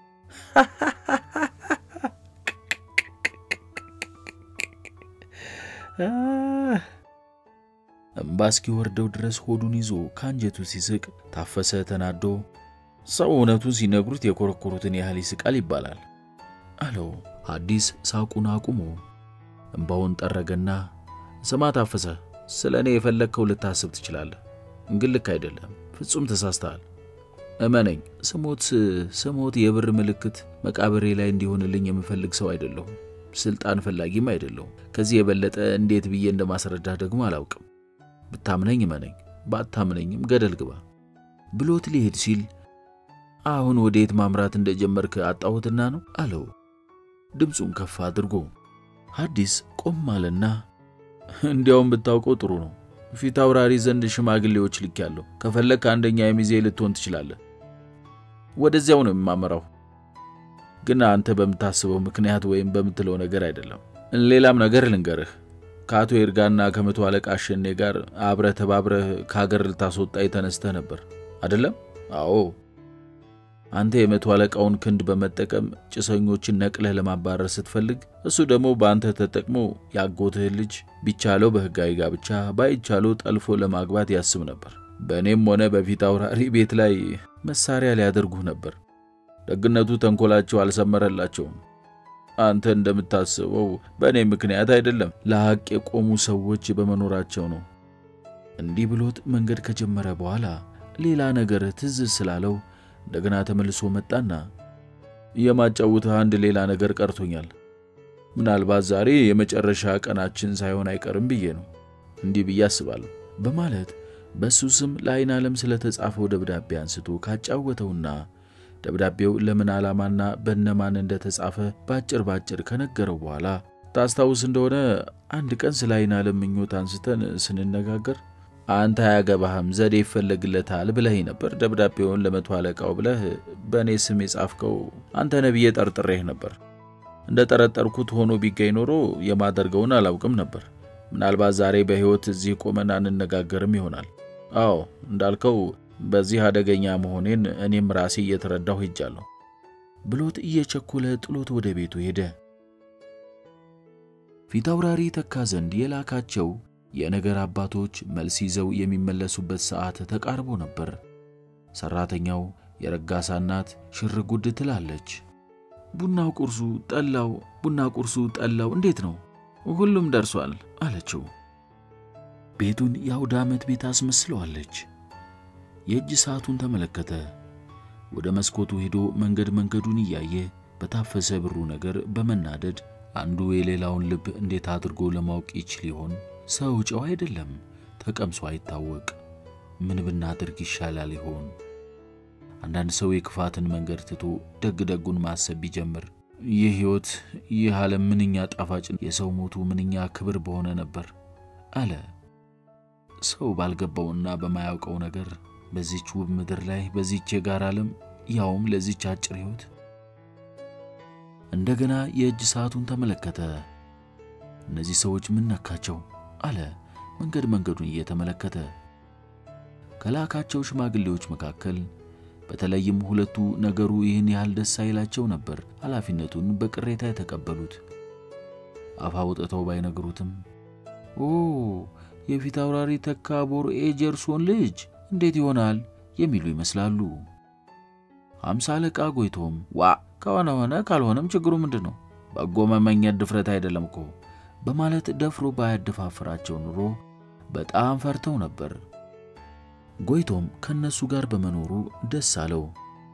እምባ እስኪወርደው ድረስ ሆዱን ይዞ ከአንጀቱ ሲስቅ ታፈሰ ተናዶ ሰው እውነቱን ሲነግሩት የኮረኮሩትን ያህል ይስቃል ይባላል አለው። ሐዲስ ሳቁን አቁሞ እምባውን ጠረገና ስማ ታፈሰ፣ ስለ እኔ የፈለግከው ልታስብ ትችላለህ፣ ግን ልክ አይደለም። ፍጹም ተሳስተሃል። እመነኝ፣ ስሞት ስሞት የብር ምልክት መቃብሬ ላይ እንዲሆንልኝ የምፈልግ ሰው አይደለሁም። ስልጣን ፈላጊም አይደለሁም። ከዚህ የበለጠ እንዴት ብዬ እንደማስረዳህ ደግሞ አላውቅም። ብታምነኝ እመነኝ፣ ባታምነኝም ገደል ግባ ብሎት ሊሄድ ሲል አሁን ወዴት ማምራት እንደጀመርክ አጣሁትና ነው አለው ድምፁን ከፍ አድርጎ። ሐዲስ ቆም አለና እንዲያውም ብታውቀው ጥሩ ነው። ፊት አውራሪ ዘንድ ሽማግሌዎች ልኬያለሁ። ከፈለግ አንደኛ የሚዜ ልትሆን ትችላለህ። ወደዚያው ነው የማመራው ግን አንተ በምታስበው ምክንያት ወይም በምትለው ነገር አይደለም። ሌላም ነገር ልንገርህ። ከአቶ ይርጋና ከመቶ አለቃ አሸኔ ጋር አብረህ ተባብረህ ከሀገር ልታስወጣ የተነስተህ ነበር አይደለም? አዎ። አንተ የመቶ አለቃውን ክንድ በመጠቀም ጭሰኞችን ነቅለህ ለማባረር ስትፈልግ፣ እሱ ደግሞ በአንተ ተጠቅሞ ያጎትህ ልጅ ቢቻለው በሕጋዊ ጋብቻ ባይቻለው ጠልፎ ለማግባት ያስብ ነበር። በእኔም ሆነ በፊት አውራሪ ቤት ላይ መሳሪያ ሊያደርጉህ ነበር። ደግነቱ ተንኮላቸው አልሰመረላቸውም። አንተ እንደምታስበው በእኔ ምክንያት አይደለም፣ ለሐቅ የቆሙ ሰዎች በመኖራቸው ነው። እንዲህ ብሎት መንገድ ከጀመረ በኋላ ሌላ ነገር ትዝ ስላለው እንደገና ተመልሶ መጣና የማጫውትህ አንድ ሌላ ነገር ቀርቶኛል። ምናልባት ዛሬ የመጨረሻ ቀናችን ሳይሆን አይቀርም ብዬ ነው። እንዲህ ብዬ አስባለሁ በማለት በሱ ስም ለዓይን ዓለም ስለተጻፈው ደብዳቤ አንስቶ ካጫወተውና ደብዳቤው ለምን ዓላማና በነማን እንደተጻፈ ባጭር ባጭር ከነገረው በኋላ ታስታውስ እንደሆነ አንድ ቀን ስለ አይን ዓለም ምኞት አንስተን ስንነጋገር አንተ አያገባህም ዘዴ ይፈለግለታል ብለህ ነበር። ደብዳቤውን ለመቶ አለቃው ብለህ በእኔ ስም የጻፍከው አንተ ነብዬ ጠርጥሬህ ነበር። እንደ ጠረጠርኩት ሆኖ ቢገኝ ኖሮ የማደርገውን አላውቅም ነበር። ምናልባት ዛሬ በሕይወት እዚህ ቆመን አንነጋገርም ይሆናል። አዎ እንዳልከው በዚህ አደገኛ መሆኔን እኔም ራሴ እየተረዳሁ ሄጃለሁ ብሎት እየቸኮለ ጥሎት ወደ ቤቱ ሄደ። ፊታውራሪ ተካ ዘንድ የላካቸው የነገር አባቶች መልስ ይዘው የሚመለሱበት ሰዓት ተቃርቦ ነበር። ሰራተኛው የረጋሳ እናት ሽር ጉድ ትላለች። ቡናው፣ ቁርሱ፣ ጠላው፣ ቡና፣ ቁርሱ፣ ጠላው እንዴት ነው? ሁሉም ደርሷል አለችው። ቤቱን የአውደ ዓመት ቤት አስመስለዋለች። የእጅ ሰዓቱን ተመለከተ። ወደ መስኮቱ ሄዶ መንገድ መንገዱን እያየ በታፈሰ ብሩ ነገር በመናደድ አንዱ የሌላውን ልብ እንዴት አድርጎ ለማወቅ ይችል ይሆን? ሰው ጨው አይደለም፣ ተቀምሶ አይታወቅ። ምን ብናድርግ ይሻላል ይሆን? አንዳንድ ሰው የክፋትን መንገድ ትቶ ደግ ደጉን ማሰብ ቢጀምር ይህ ሕይወት፣ ይህ ዓለም ምንኛ ጣፋጭ፣ የሰው ሞቱ ምንኛ ክብር በሆነ ነበር አለ። ሰው ባልገባውና በማያውቀው ነገር በዚች ውብ ምድር ላይ በዚች የጋራ ዓለም ያውም ለዚች አጭር ሕይወት እንደገና የእጅ ሰዓቱን ተመለከተ። እነዚህ ሰዎች ምን ነካቸው አለ መንገድ መንገዱን እየተመለከተ። ከላካቸው ሽማግሌዎች መካከል በተለይም ሁለቱ ነገሩ ይህን ያህል ደስ አይላቸው ነበር ኃላፊነቱን በቅሬታ የተቀበሉት። አፍ አውጥተው ባይነግሩትም ኦ የፊት አውራሪ ተካ ቦርኤ ጀርሶን ልጅ እንዴት ይሆናል የሚሉ ይመስላሉ። አምሳ አለቃ ጎይቶም ዋ ከሆነ ሆነ ካልሆነም ችግሩ ምንድን ነው? በጎ መመኘት ድፍረት አይደለም እኮ በማለት ደፍሮ ባያደፋፍራቸው ኑሮ በጣም ፈርተው ነበር። ጎይቶም ከነሱ ጋር በመኖሩ ደስ አለው።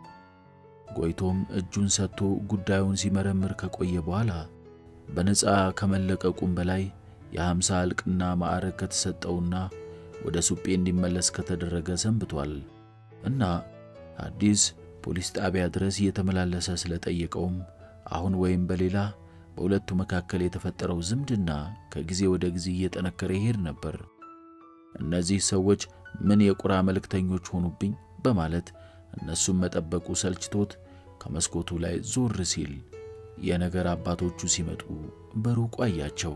ጎይቶም እጁን ሰጥቶ ጉዳዩን ሲመረምር ከቆየ በኋላ በነፃ ከመለቀቁም በላይ የሀምሳ እልቅና ማዕረግ ከተሰጠውና ወደ ሱጴ እንዲመለስ ከተደረገ ሰንብቷል እና አዲስ ፖሊስ ጣቢያ ድረስ እየተመላለሰ ስለጠየቀውም አሁን ወይም በሌላ በሁለቱ መካከል የተፈጠረው ዝምድና ከጊዜ ወደ ጊዜ እየጠነከረ ይሄድ ነበር። እነዚህ ሰዎች ምን የቁራ መልእክተኞች ሆኑብኝ በማለት እነሱም መጠበቁ ሰልችቶት ከመስኮቱ ላይ ዞር ሲል የነገር አባቶቹ ሲመጡ በሩቁ አያቸው።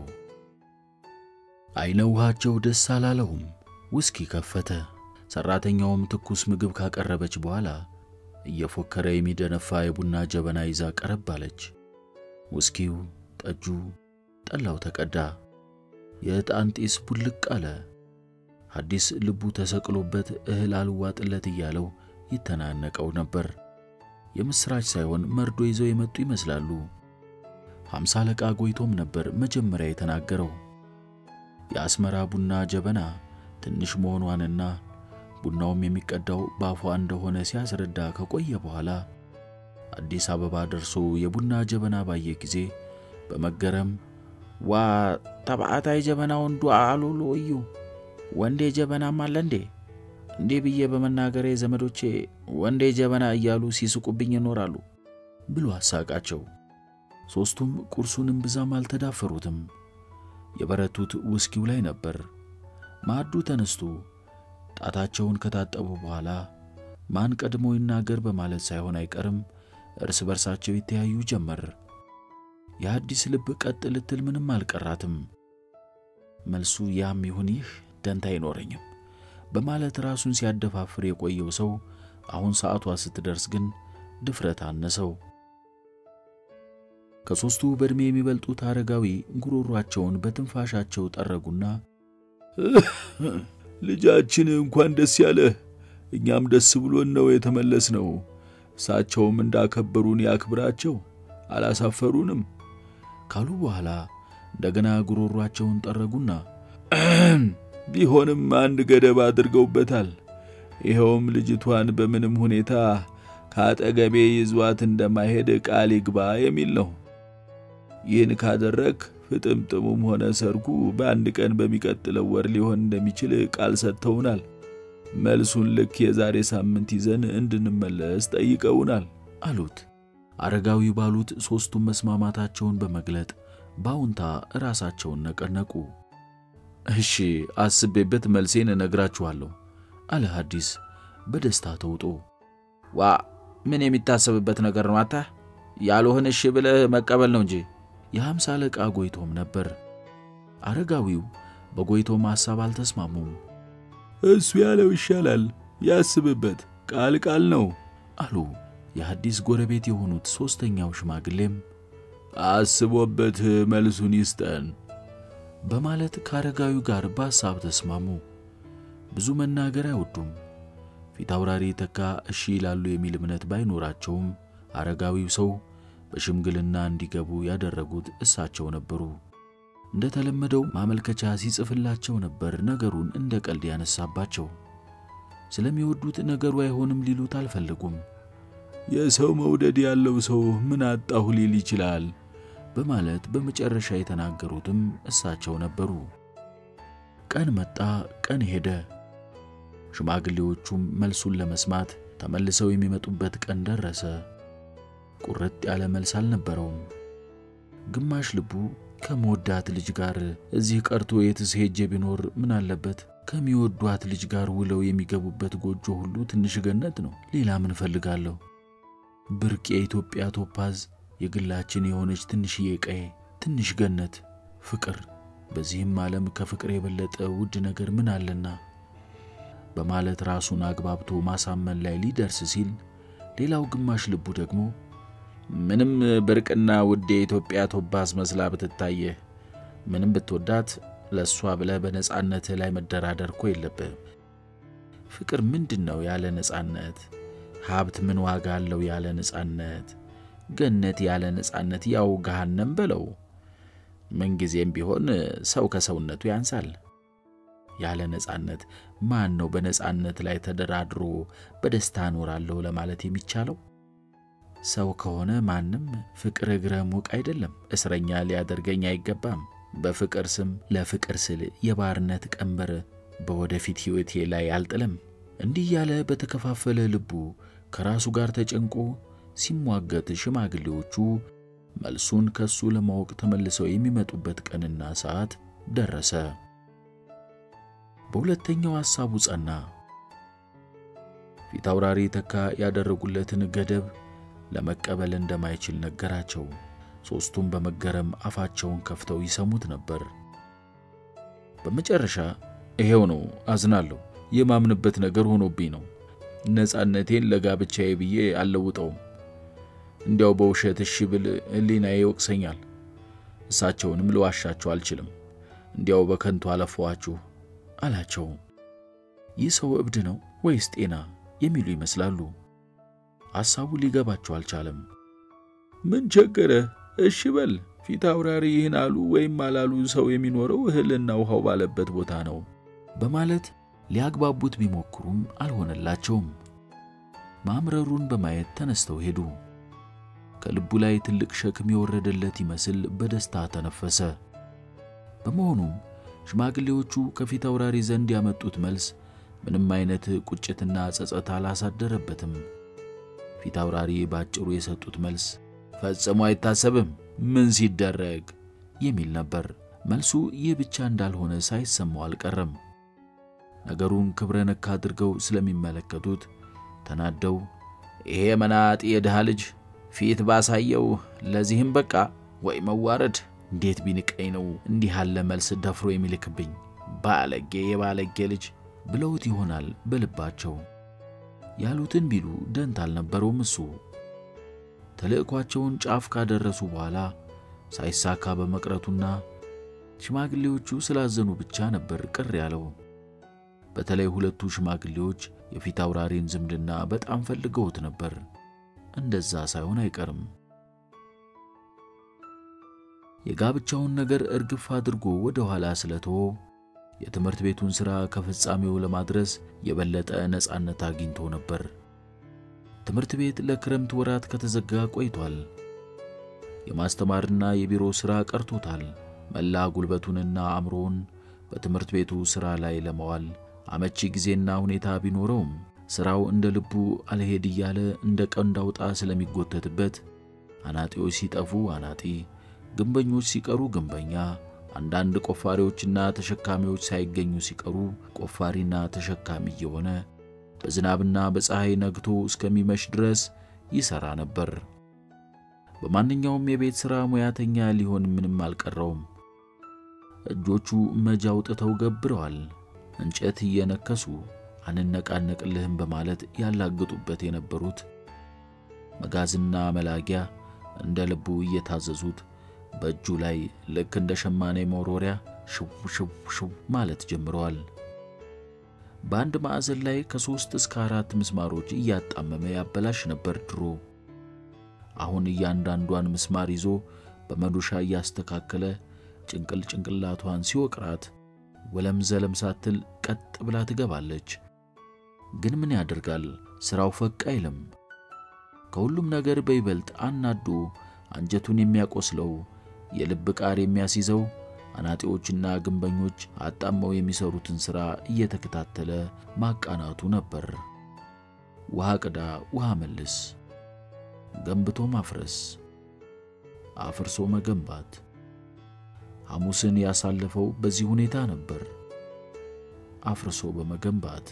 አይነ ውሃቸው ደስ አላለውም። ውስኪ ከፈተ። ሰራተኛውም ትኩስ ምግብ ካቀረበች በኋላ እየፎከረ የሚደነፋ የቡና ጀበና ይዛ ቀረብ አለች። ውስኪው፣ ጠጁ፣ ጠላው ተቀዳ። የዕጣን ጢስ ቡልቅ አለ። አዲስ ልቡ ተሰቅሎበት እህል አልዋጥለት እያለው ይተናነቀው ነበር። የምሥራች ሳይሆን መርዶ ይዘው የመጡ ይመስላሉ። ሀምሳ አለቃ ጎይቶም ነበር መጀመሪያ የተናገረው። የአስመራ ቡና ጀበና ትንሽ መሆኗንና ቡናውም የሚቀዳው ባፏ እንደሆነ ሲያስረዳ ከቆየ በኋላ አዲስ አበባ ደርሶ የቡና ጀበና ባየ ጊዜ በመገረም ዋ ተባዕታይ ጀበና ወንዱ አሎሎ እዩ ወንዴ ጀበናም አለ እንዴ? እንዲህ ብዬ በመናገሬ ዘመዶቼ ወንዴ ጀበና እያሉ ሲስቁብኝ ይኖራሉ ብሎ አሳቃቸው። ሦስቱም ቁርሱንም ብዛም አልተዳፈሩትም። የበረቱት ውስኪው ላይ ነበር። ማዕዱ ተነስቶ ጣታቸውን ከታጠቡ በኋላ ማን ቀድሞ ይናገር በማለት ሳይሆን አይቀርም እርስ በርሳቸው ይተያዩ ጀመር። የአዲስ ልብ ቀጥ ልትል ምንም አልቀራትም። መልሱ ያም ይሁን ይህ ደንታ አይኖረኝም በማለት ራሱን ሲያደፋፍር የቆየው ሰው አሁን ሰዓቷ ስትደርስ ግን ድፍረት አነሰው። ከሦስቱ በዕድሜ የሚበልጡት አረጋዊ ጉሮሯቸውን በትንፋሻቸው ጠረጉና ልጃችን እንኳን ደስ ያለህ፣ እኛም ደስ ብሎን ነው የተመለስ ነው። እሳቸውም እንዳከበሩን ያክብራቸው፣ አላሳፈሩንም ካሉ በኋላ እንደገና ጉሮሯቸውን ጠረጉና ቢሆንም አንድ ገደብ አድርገውበታል። ይኸውም ልጅቷን በምንም ሁኔታ ከአጠገቤ ይዟት እንደማይሄድ ቃል ይግባ የሚል ነው። ይህን ካደረግ ፍጥምጥሙም ሆነ ሰርጉ በአንድ ቀን በሚቀጥለው ወር ሊሆን እንደሚችል ቃል ሰጥተውናል። መልሱን ልክ የዛሬ ሳምንት ይዘን እንድንመለስ ጠይቀውናል አሉት። አረጋዊ ባሉት ሦስቱም መስማማታቸውን በመግለጥ በአዎንታ ራሳቸውን ነቀነቁ። እሺ አስቤበት መልሴን እነግራችኋለሁ አለ ሐዲስ በደስታ ተውጦ። ዋ ምን የሚታሰብበት ነገር ነው? አታ ያልሆን እሺ ብለህ መቀበል ነው እንጂ። የሐምሳ አለቃ ጎይቶም ነበር። አረጋዊው በጎይቶም ሐሳብ አልተስማሙም። እሱ ያለው ይሻላል፣ ያስብበት፣ ቃል ቃል ነው አሉ። የሐዲስ ጎረቤት የሆኑት ሦስተኛው ሽማግሌም አስቦበት መልሱን ይስጠን በማለት ከአረጋዊው ጋር በሐሳብ ተስማሙ። ብዙ መናገር አይወዱም። ፊት አውራሪ ተካ እሺ ይላሉ የሚል እምነት ባይኖራቸውም አረጋዊው ሰው በሽምግልና እንዲገቡ ያደረጉት እሳቸው ነበሩ። እንደ ተለመደው ማመልከቻ ሲጽፍላቸው ነበር ነገሩን እንደ ቀልድ ያነሳባቸው። ስለሚወዱት ነገሩ አይሆንም ሊሉት አልፈለጉም። የሰው መውደድ ያለው ሰው ምን አጣሁ ሊል ይችላል በማለት በመጨረሻ የተናገሩትም እሳቸው ነበሩ። ቀን መጣ፣ ቀን ሄደ። ሽማግሌዎቹም መልሱን ለመስማት ተመልሰው የሚመጡበት ቀን ደረሰ። ቁርጥ ያለ መልስ አልነበረውም። ግማሽ ልቡ ከመወዳት ልጅ ጋር እዚህ ቀርቶ የትስ ሄጄ ቢኖር ምን አለበት? ከሚወዷት ልጅ ጋር ውለው የሚገቡበት ጎጆ ሁሉ ትንሽ ገነት ነው። ሌላ ምን እፈልጋለሁ? ብርቅ የኢትዮጵያ ቶፓዝ የግላችን የሆነች ትንሽዬ ቀዬ፣ ትንሽ ገነት፣ ፍቅር። በዚህም ዓለም ከፍቅር የበለጠ ውድ ነገር ምን አለና? በማለት ራሱን አግባብቶ ማሳመን ላይ ሊደርስ ሲል፣ ሌላው ግማሽ ልቡ ደግሞ ምንም ብርቅና ውድ የኢትዮጵያ ቶባዝ መስላ ብትታየህ ምንም ብትወዳት ለእሷ ብለህ በነጻነትህ ላይ መደራደር እኮ የለብህም። ፍቅር ምንድን ነው ያለ ነጻነት? ሀብት ምን ዋጋ አለው ያለ ነጻነት? ገነት ያለ ነጻነት ያው ገሃነም በለው። ምንጊዜም ቢሆን ሰው ከሰውነቱ ያንሳል። ያለ ነጻነት ማን ነው በነጻነት ላይ ተደራድሮ በደስታ እኖራለሁ ለማለት የሚቻለው? ሰው ከሆነ ማንም ፍቅር እግረ ሙቅ አይደለም፣ እስረኛ ሊያደርገኝ አይገባም። በፍቅር ስም ለፍቅር ስል የባርነት ቀንበር በወደፊት ሕይወቴ ላይ አልጥልም። እንዲህ ያለ በተከፋፈለ ልቡ ከራሱ ጋር ተጨንቆ ሲሟገት ሽማግሌዎቹ መልሱን ከሱ ለማወቅ ተመልሰው የሚመጡበት ቀንና ሰዓት ደረሰ። በሁለተኛው ሐሳቡ ጸና። ፊት አውራሪ ተካ ያደረጉለትን ገደብ ለመቀበል እንደማይችል ነገራቸው። ሦስቱም በመገረም አፋቸውን ከፍተው ይሰሙት ነበር። በመጨረሻ ይሄው ነው፣ አዝናለሁ። የማምንበት ነገር ሆኖብኝ ነው። ነጻነቴን ለጋብቻዬ ብዬ አልለውጠውም። እንዲያው በውሸት እሺ ብል ሕሊናዬ ይወቅሰኛል። እሳቸውንም ልዋሻቸው አልችልም። እንዲያው በከንቱ አለፈዋችሁ አላቸው። ይህ ሰው እብድ ነው ወይስ ጤና የሚሉ ይመስላሉ። ሐሳቡ ሊገባቸው አልቻለም። ምን ቸገረህ? እሺ በል። ፊት አውራሪ ይህን አሉ ወይም አላሉ ሰው የሚኖረው እህልና ውሃው ባለበት ቦታ ነው በማለት ሊያግባቡት ቢሞክሩም አልሆነላቸውም። ማምረሩን በማየት ተነስተው ሄዱ። ከልቡ ላይ ትልቅ ሸክም የወረደለት ይመስል በደስታ ተነፈሰ። በመሆኑም ሽማግሌዎቹ ከፊት አውራሪ ዘንድ ያመጡት መልስ ምንም አይነት ቁጭትና ጸጸት አላሳደረበትም። ፊት አውራሪ ባጭሩ የሰጡት መልስ ፈጽሞ አይታሰብም፣ ምን ሲደረግ የሚል ነበር። መልሱ ይህ ብቻ እንዳልሆነ ሳይሰማው አልቀረም። ነገሩን ክብረ ነክ አድርገው ስለሚመለከቱት ተናደው ይሄ መናጢ የድሃ ልጅ ፊት ባሳየው ለዚህም በቃ ወይ መዋረድ እንዴት ቢንቀኝ ነው እንዲህ ያለ መልስ ደፍሮ የሚልክብኝ ባለጌ የባለጌ ልጅ ብለውት ይሆናል በልባቸው። ያሉትን ቢሉ ደንታ አልነበረውም እሱ። ተልእኳቸውን ጫፍ ካደረሱ በኋላ ሳይሳካ በመቅረቱና ሽማግሌዎቹ ስላዘኑ ብቻ ነበር ቅር ያለው። በተለይ ሁለቱ ሽማግሌዎች የፊት አውራሪን ዝምድና በጣም ፈልገውት ነበር። እንደዛ ሳይሆን አይቀርም። የጋብቻውን ነገር እርግፍ አድርጎ ወደ ኋላ ስለተወ የትምህርት ቤቱን ሥራ ከፍጻሜው ለማድረስ የበለጠ ነጻነት አግኝቶ ነበር። ትምህርት ቤት ለክረምት ወራት ከተዘጋ ቆይቷል። የማስተማርና የቢሮ ሥራ ቀርቶታል። መላ ጉልበቱንና አእምሮውን በትምህርት ቤቱ ሥራ ላይ ለመዋል አመቺ ጊዜና ሁኔታ ቢኖረውም ሥራው እንደ ልቡ አልሄድ እያለ እንደ ቀንድ አውጣ ስለሚጎተትበት አናጢዎች ሲጠፉ አናጢ፣ ግንበኞች ሲቀሩ ግንበኛ፣ አንዳንድ ቆፋሪዎችና ተሸካሚዎች ሳይገኙ ሲቀሩ ቆፋሪና ተሸካሚ እየሆነ በዝናብና በፀሐይ ነግቶ እስከሚመሽ ድረስ ይሠራ ነበር። በማንኛውም የቤት ሥራ ሙያተኛ ሊሆን ምንም አልቀረውም። እጆቹ መጃ አውጥተው ገብረዋል። እንጨት እየነከሱ አንነቃነቅልህም በማለት ያላግጡበት የነበሩት መጋዝና መላጊያ እንደ ልቡ እየታዘዙት በእጁ ላይ ልክ እንደ ሸማኔ መወርወሪያ ሽው ሽው ሽው ማለት ጀምረዋል። በአንድ ማዕዘን ላይ ከሦስት እስከ አራት ምስማሮች እያጣመመ ያበላሽ ነበር ድሮ። አሁን እያንዳንዷን ምስማር ይዞ በመዶሻ እያስተካከለ ጭንቅል ጭንቅላቷን ሲወቅራት ወለም ዘለም ሳትል ቀጥ ብላ ትገባለች። ግን ምን ያደርጋል ሥራው ፈቅ አይልም። ከሁሉም ነገር በይበልጥ አናዶ አንጀቱን የሚያቆስለው የልብ ቃር የሚያስይዘው አናጢዎችና ግንበኞች አጣመው የሚሰሩትን ሥራ እየተከታተለ ማቃናቱ ነበር። ውሃ ቅዳ፣ ውሃ መልስ፣ ገንብቶ ማፍረስ፣ አፍርሶ መገንባት። ሐሙስን ያሳለፈው በዚህ ሁኔታ ነበር፣ አፍርሶ በመገንባት።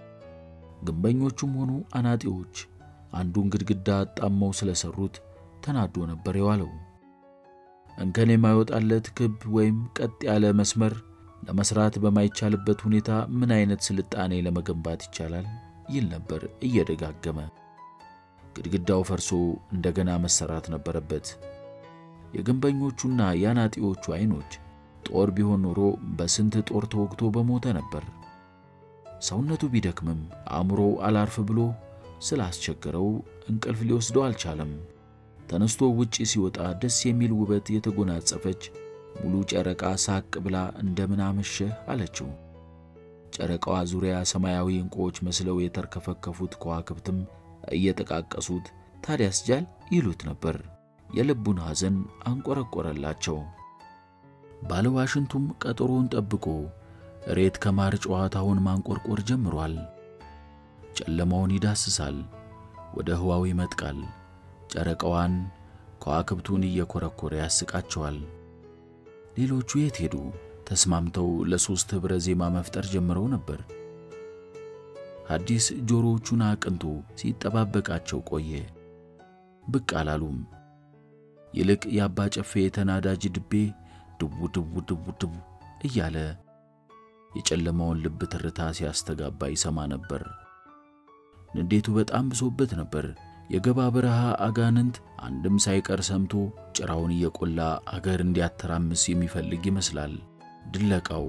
ግንበኞቹም ሆኑ አናጢዎች አንዱን ግድግዳ አጣመው ስለሰሩት ተናዶ ነበር የዋለው። እንከን የማይወጣለት ክብ ወይም ቀጥ ያለ መስመር ለመስራት በማይቻልበት ሁኔታ ምን አይነት ስልጣኔ ለመገንባት ይቻላል ይል ነበር እየደጋገመ። ግድግዳው ፈርሶ እንደገና መሰራት ነበረበት። የግንበኞቹና የአናጢዎቹ አይኖች ጦር ቢሆን ኖሮ በስንት ጦር ተወግቶ በሞተ ነበር። ሰውነቱ ቢደክምም አእምሮው አላርፍ ብሎ ስላስቸገረው እንቅልፍ ሊወስደው አልቻለም። ተነስቶ ውጪ ሲወጣ ደስ የሚል ውበት የተጎናጸፈች ሙሉ ጨረቃ ሳቅ ብላ እንደምን አመሸህ አለችው። ጨረቃዋ ዙሪያ ሰማያዊ ዕንቁዎች መስለው የተርከፈከፉት ከዋክብትም እየጠቃቀሱት ታዲያስ ጃል ይሉት ነበር። የልቡን ሐዘን አንቆረቆረላቸው። ባለዋሽንቱም ቀጠሮውን ጠብቆ እሬት ከማር ጨዋታውን ማንቆርቆር ጀምሯል። ጨለማውን ይዳስሳል፣ ወደ ህዋው ይመጥቃል። ጨረቃዋን ከዋክብቱን እየኮረኮረ ያስቃቸዋል። ሌሎቹ የት ሄዱ? ተስማምተው ለሦስት ኅብረ ዜማ መፍጠር ጀምረው ነበር። ሐዲስ ጆሮዎቹን አቅንቶ ሲጠባበቃቸው ቆየ። ብቅ አላሉም። ይልቅ የአባ ጨፌ ተናዳጅ ድቤ ድቡ ድቡ ድቡ ድቡ እያለ የጨለማውን ልብ ትርታ ሲያስተጋባ ይሰማ ነበር። ንዴቱ በጣም ብሶበት ነበር። የገባ በረሃ አጋንንት አንድም ሳይቀር ሰምቶ ጭራውን እየቆላ አገር እንዲያተራምስ የሚፈልግ ይመስላል። ድለቃው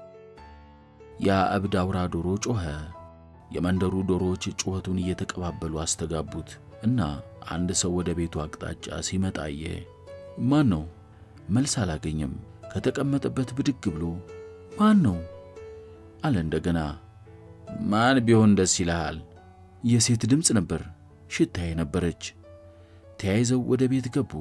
ያ እብድ አውራ ዶሮ ጮኸ። የመንደሩ ዶሮዎች ጩኸቱን እየተቀባበሉ አስተጋቡት እና አንድ ሰው ወደ ቤቱ አቅጣጫ ሲመጣ አየ። ማን ነው? መልስ አላገኘም። ከተቀመጠበት ብድግ ብሎ ማን ነው አለ እንደገና። ማን ቢሆን ደስ ይልሃል? የሴት ድምፅ ነበር። ሽታዬ ነበረች። ተያይዘው ወደ ቤት ገቡ።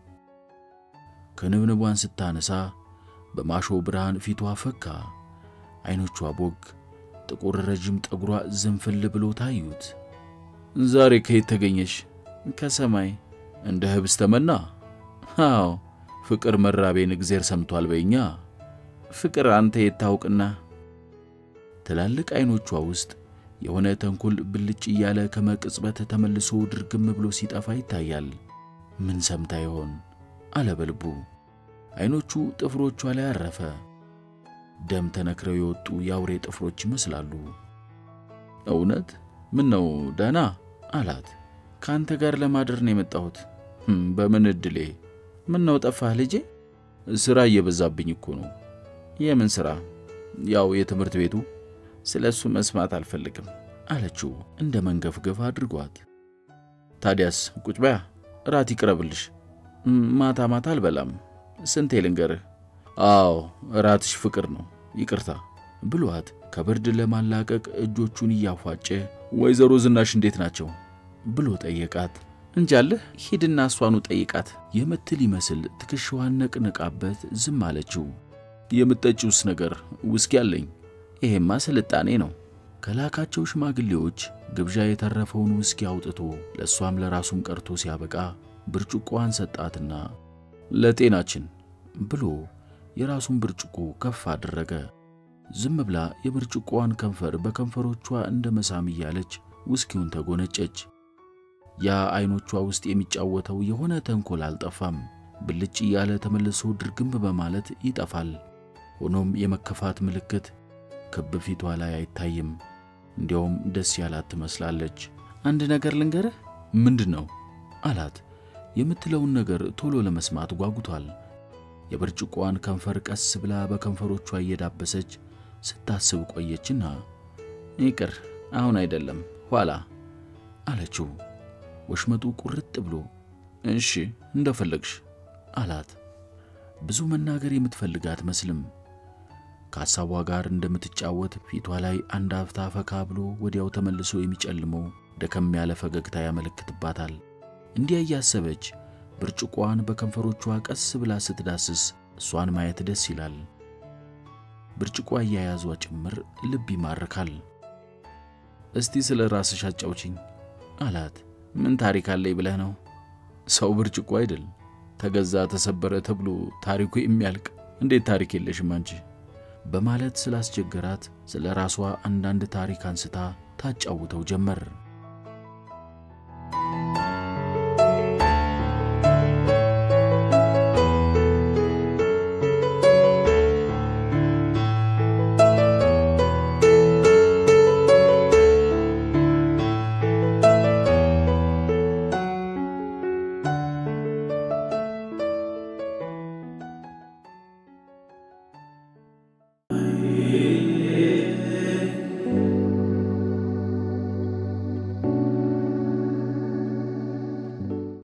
ክንብንቧን ስታነሳ በማሾ ብርሃን ፊቷ ፈካ። ዐይኖቿ ቦግ፣ ጥቁር ረጅም ጠጉሯ ዝንፍል ብሎ ታዩት። ዛሬ ከየት ተገኘሽ? ከሰማይ። እንደ ህብስ ተመና? አዎ፣ ፍቅር መራቤን እግዜር ሰምቷል በይኛ። ፍቅር አንተ የታውቅና ትላልቅ ዐይኖቿ ውስጥ የሆነ ተንኮል ብልጭ እያለ ከመቅጽበት ተመልሶ ድርግም ብሎ ሲጠፋ ይታያል። ምን ሰምታ ይሆን አለ በልቡ። ዐይኖቹ ጥፍሮቿ ላይ አረፈ። ደም ተነክረው የወጡ የአውሬ ጥፍሮች ይመስላሉ። እውነት? ምን ነው ደህና አላት። ከአንተ ጋር ለማደር ነው የመጣሁት። በምን ዕድሌ? ምን ነው ጠፋህ ልጄ? ሥራ እየበዛብኝ እኮ ነው። የምን ሥራ? ያው የትምህርት ቤቱ ስለ እሱ መስማት አልፈልግም አለችው እንደ መንገፍገፍ አድርጓት። ታዲያስ ቁጭ በያ እራት ይቅረብልሽ። ማታ ማታ አልበላም። ስንቴ ልንገርህ? አዎ እራትሽ ፍቅር ነው፣ ይቅርታ ብሏት ከብርድ ለማላቀቅ እጆቹን እያፏጨ ወይዘሮ ዝናሽ እንዴት ናቸው ብሎ ጠየቃት። እንጃልህ ሂድና እሷኑ ጠይቃት የምትል ይመስል ትከሻዋን ነቅንቃበት ዝም አለችው። የምትጠጪውስ ነገር ውስኪ አለኝ ይሄማ ስልጣኔ ነው። ከላካቸው ሽማግሌዎች ግብዣ የተረፈውን ውስኪ አውጥቶ ለእሷም ለራሱም ቀርቶ ሲያበቃ ብርጭቆዋን ሰጣትና ለጤናችን ብሎ የራሱን ብርጭቆ ከፍ አደረገ። ዝም ብላ የብርጭቆዋን ከንፈር በከንፈሮቿ እንደ መሳም እያለች ውስኪውን ተጎነጨች። ያ ዐይኖቿ ውስጥ የሚጫወተው የሆነ ተንኮል አልጠፋም። ብልጭ እያለ ተመልሶ ድርግም በማለት ይጠፋል። ሆኖም የመከፋት ምልክት ክብ ፊቷ ላይ አይታይም። እንዲያውም ደስ ያላት ትመስላለች። አንድ ነገር ልንገርህ። ምንድን ነው አላት። የምትለውን ነገር ቶሎ ለመስማት ጓጉቷል። የብርጭቆዋን ከንፈር ቀስ ብላ በከንፈሮቿ እየዳበሰች ስታስብ ቆየችና ይቅር፣ አሁን አይደለም ኋላ አለችው። ወሽመጡ ቁርጥ ብሎ እሺ እንደፈለግሽ አላት። ብዙ መናገር የምትፈልግ አትመስልም። ከሐሳቧ ጋር እንደምትጫወት ፊቷ ላይ አንድ አፍታ ፈካ ብሎ ወዲያው ተመልሶ የሚጨልመው ደከም ያለ ፈገግታ ያመለክትባታል። እንዲያ እያሰበች ብርጭቆዋን በከንፈሮቿ ቀስ ብላ ስትዳስስ እሷን ማየት ደስ ይላል። ብርጭቆ አያያዟ ጭምር ልብ ይማርካል። እስቲ ስለ ራስሽ አጫውችኝ አላት። ምን ታሪክ አለኝ ብለህ ነው? ሰው ብርጭቆ አይደል? ተገዛ ተሰበረ ተብሎ ታሪኩ የሚያልቅ እንዴት ታሪክ የለሽም አንቺ? በማለት ስላስቸገራት ስለ ራሷ አንዳንድ ታሪክ አንስታ ታጫውተው ጀመር።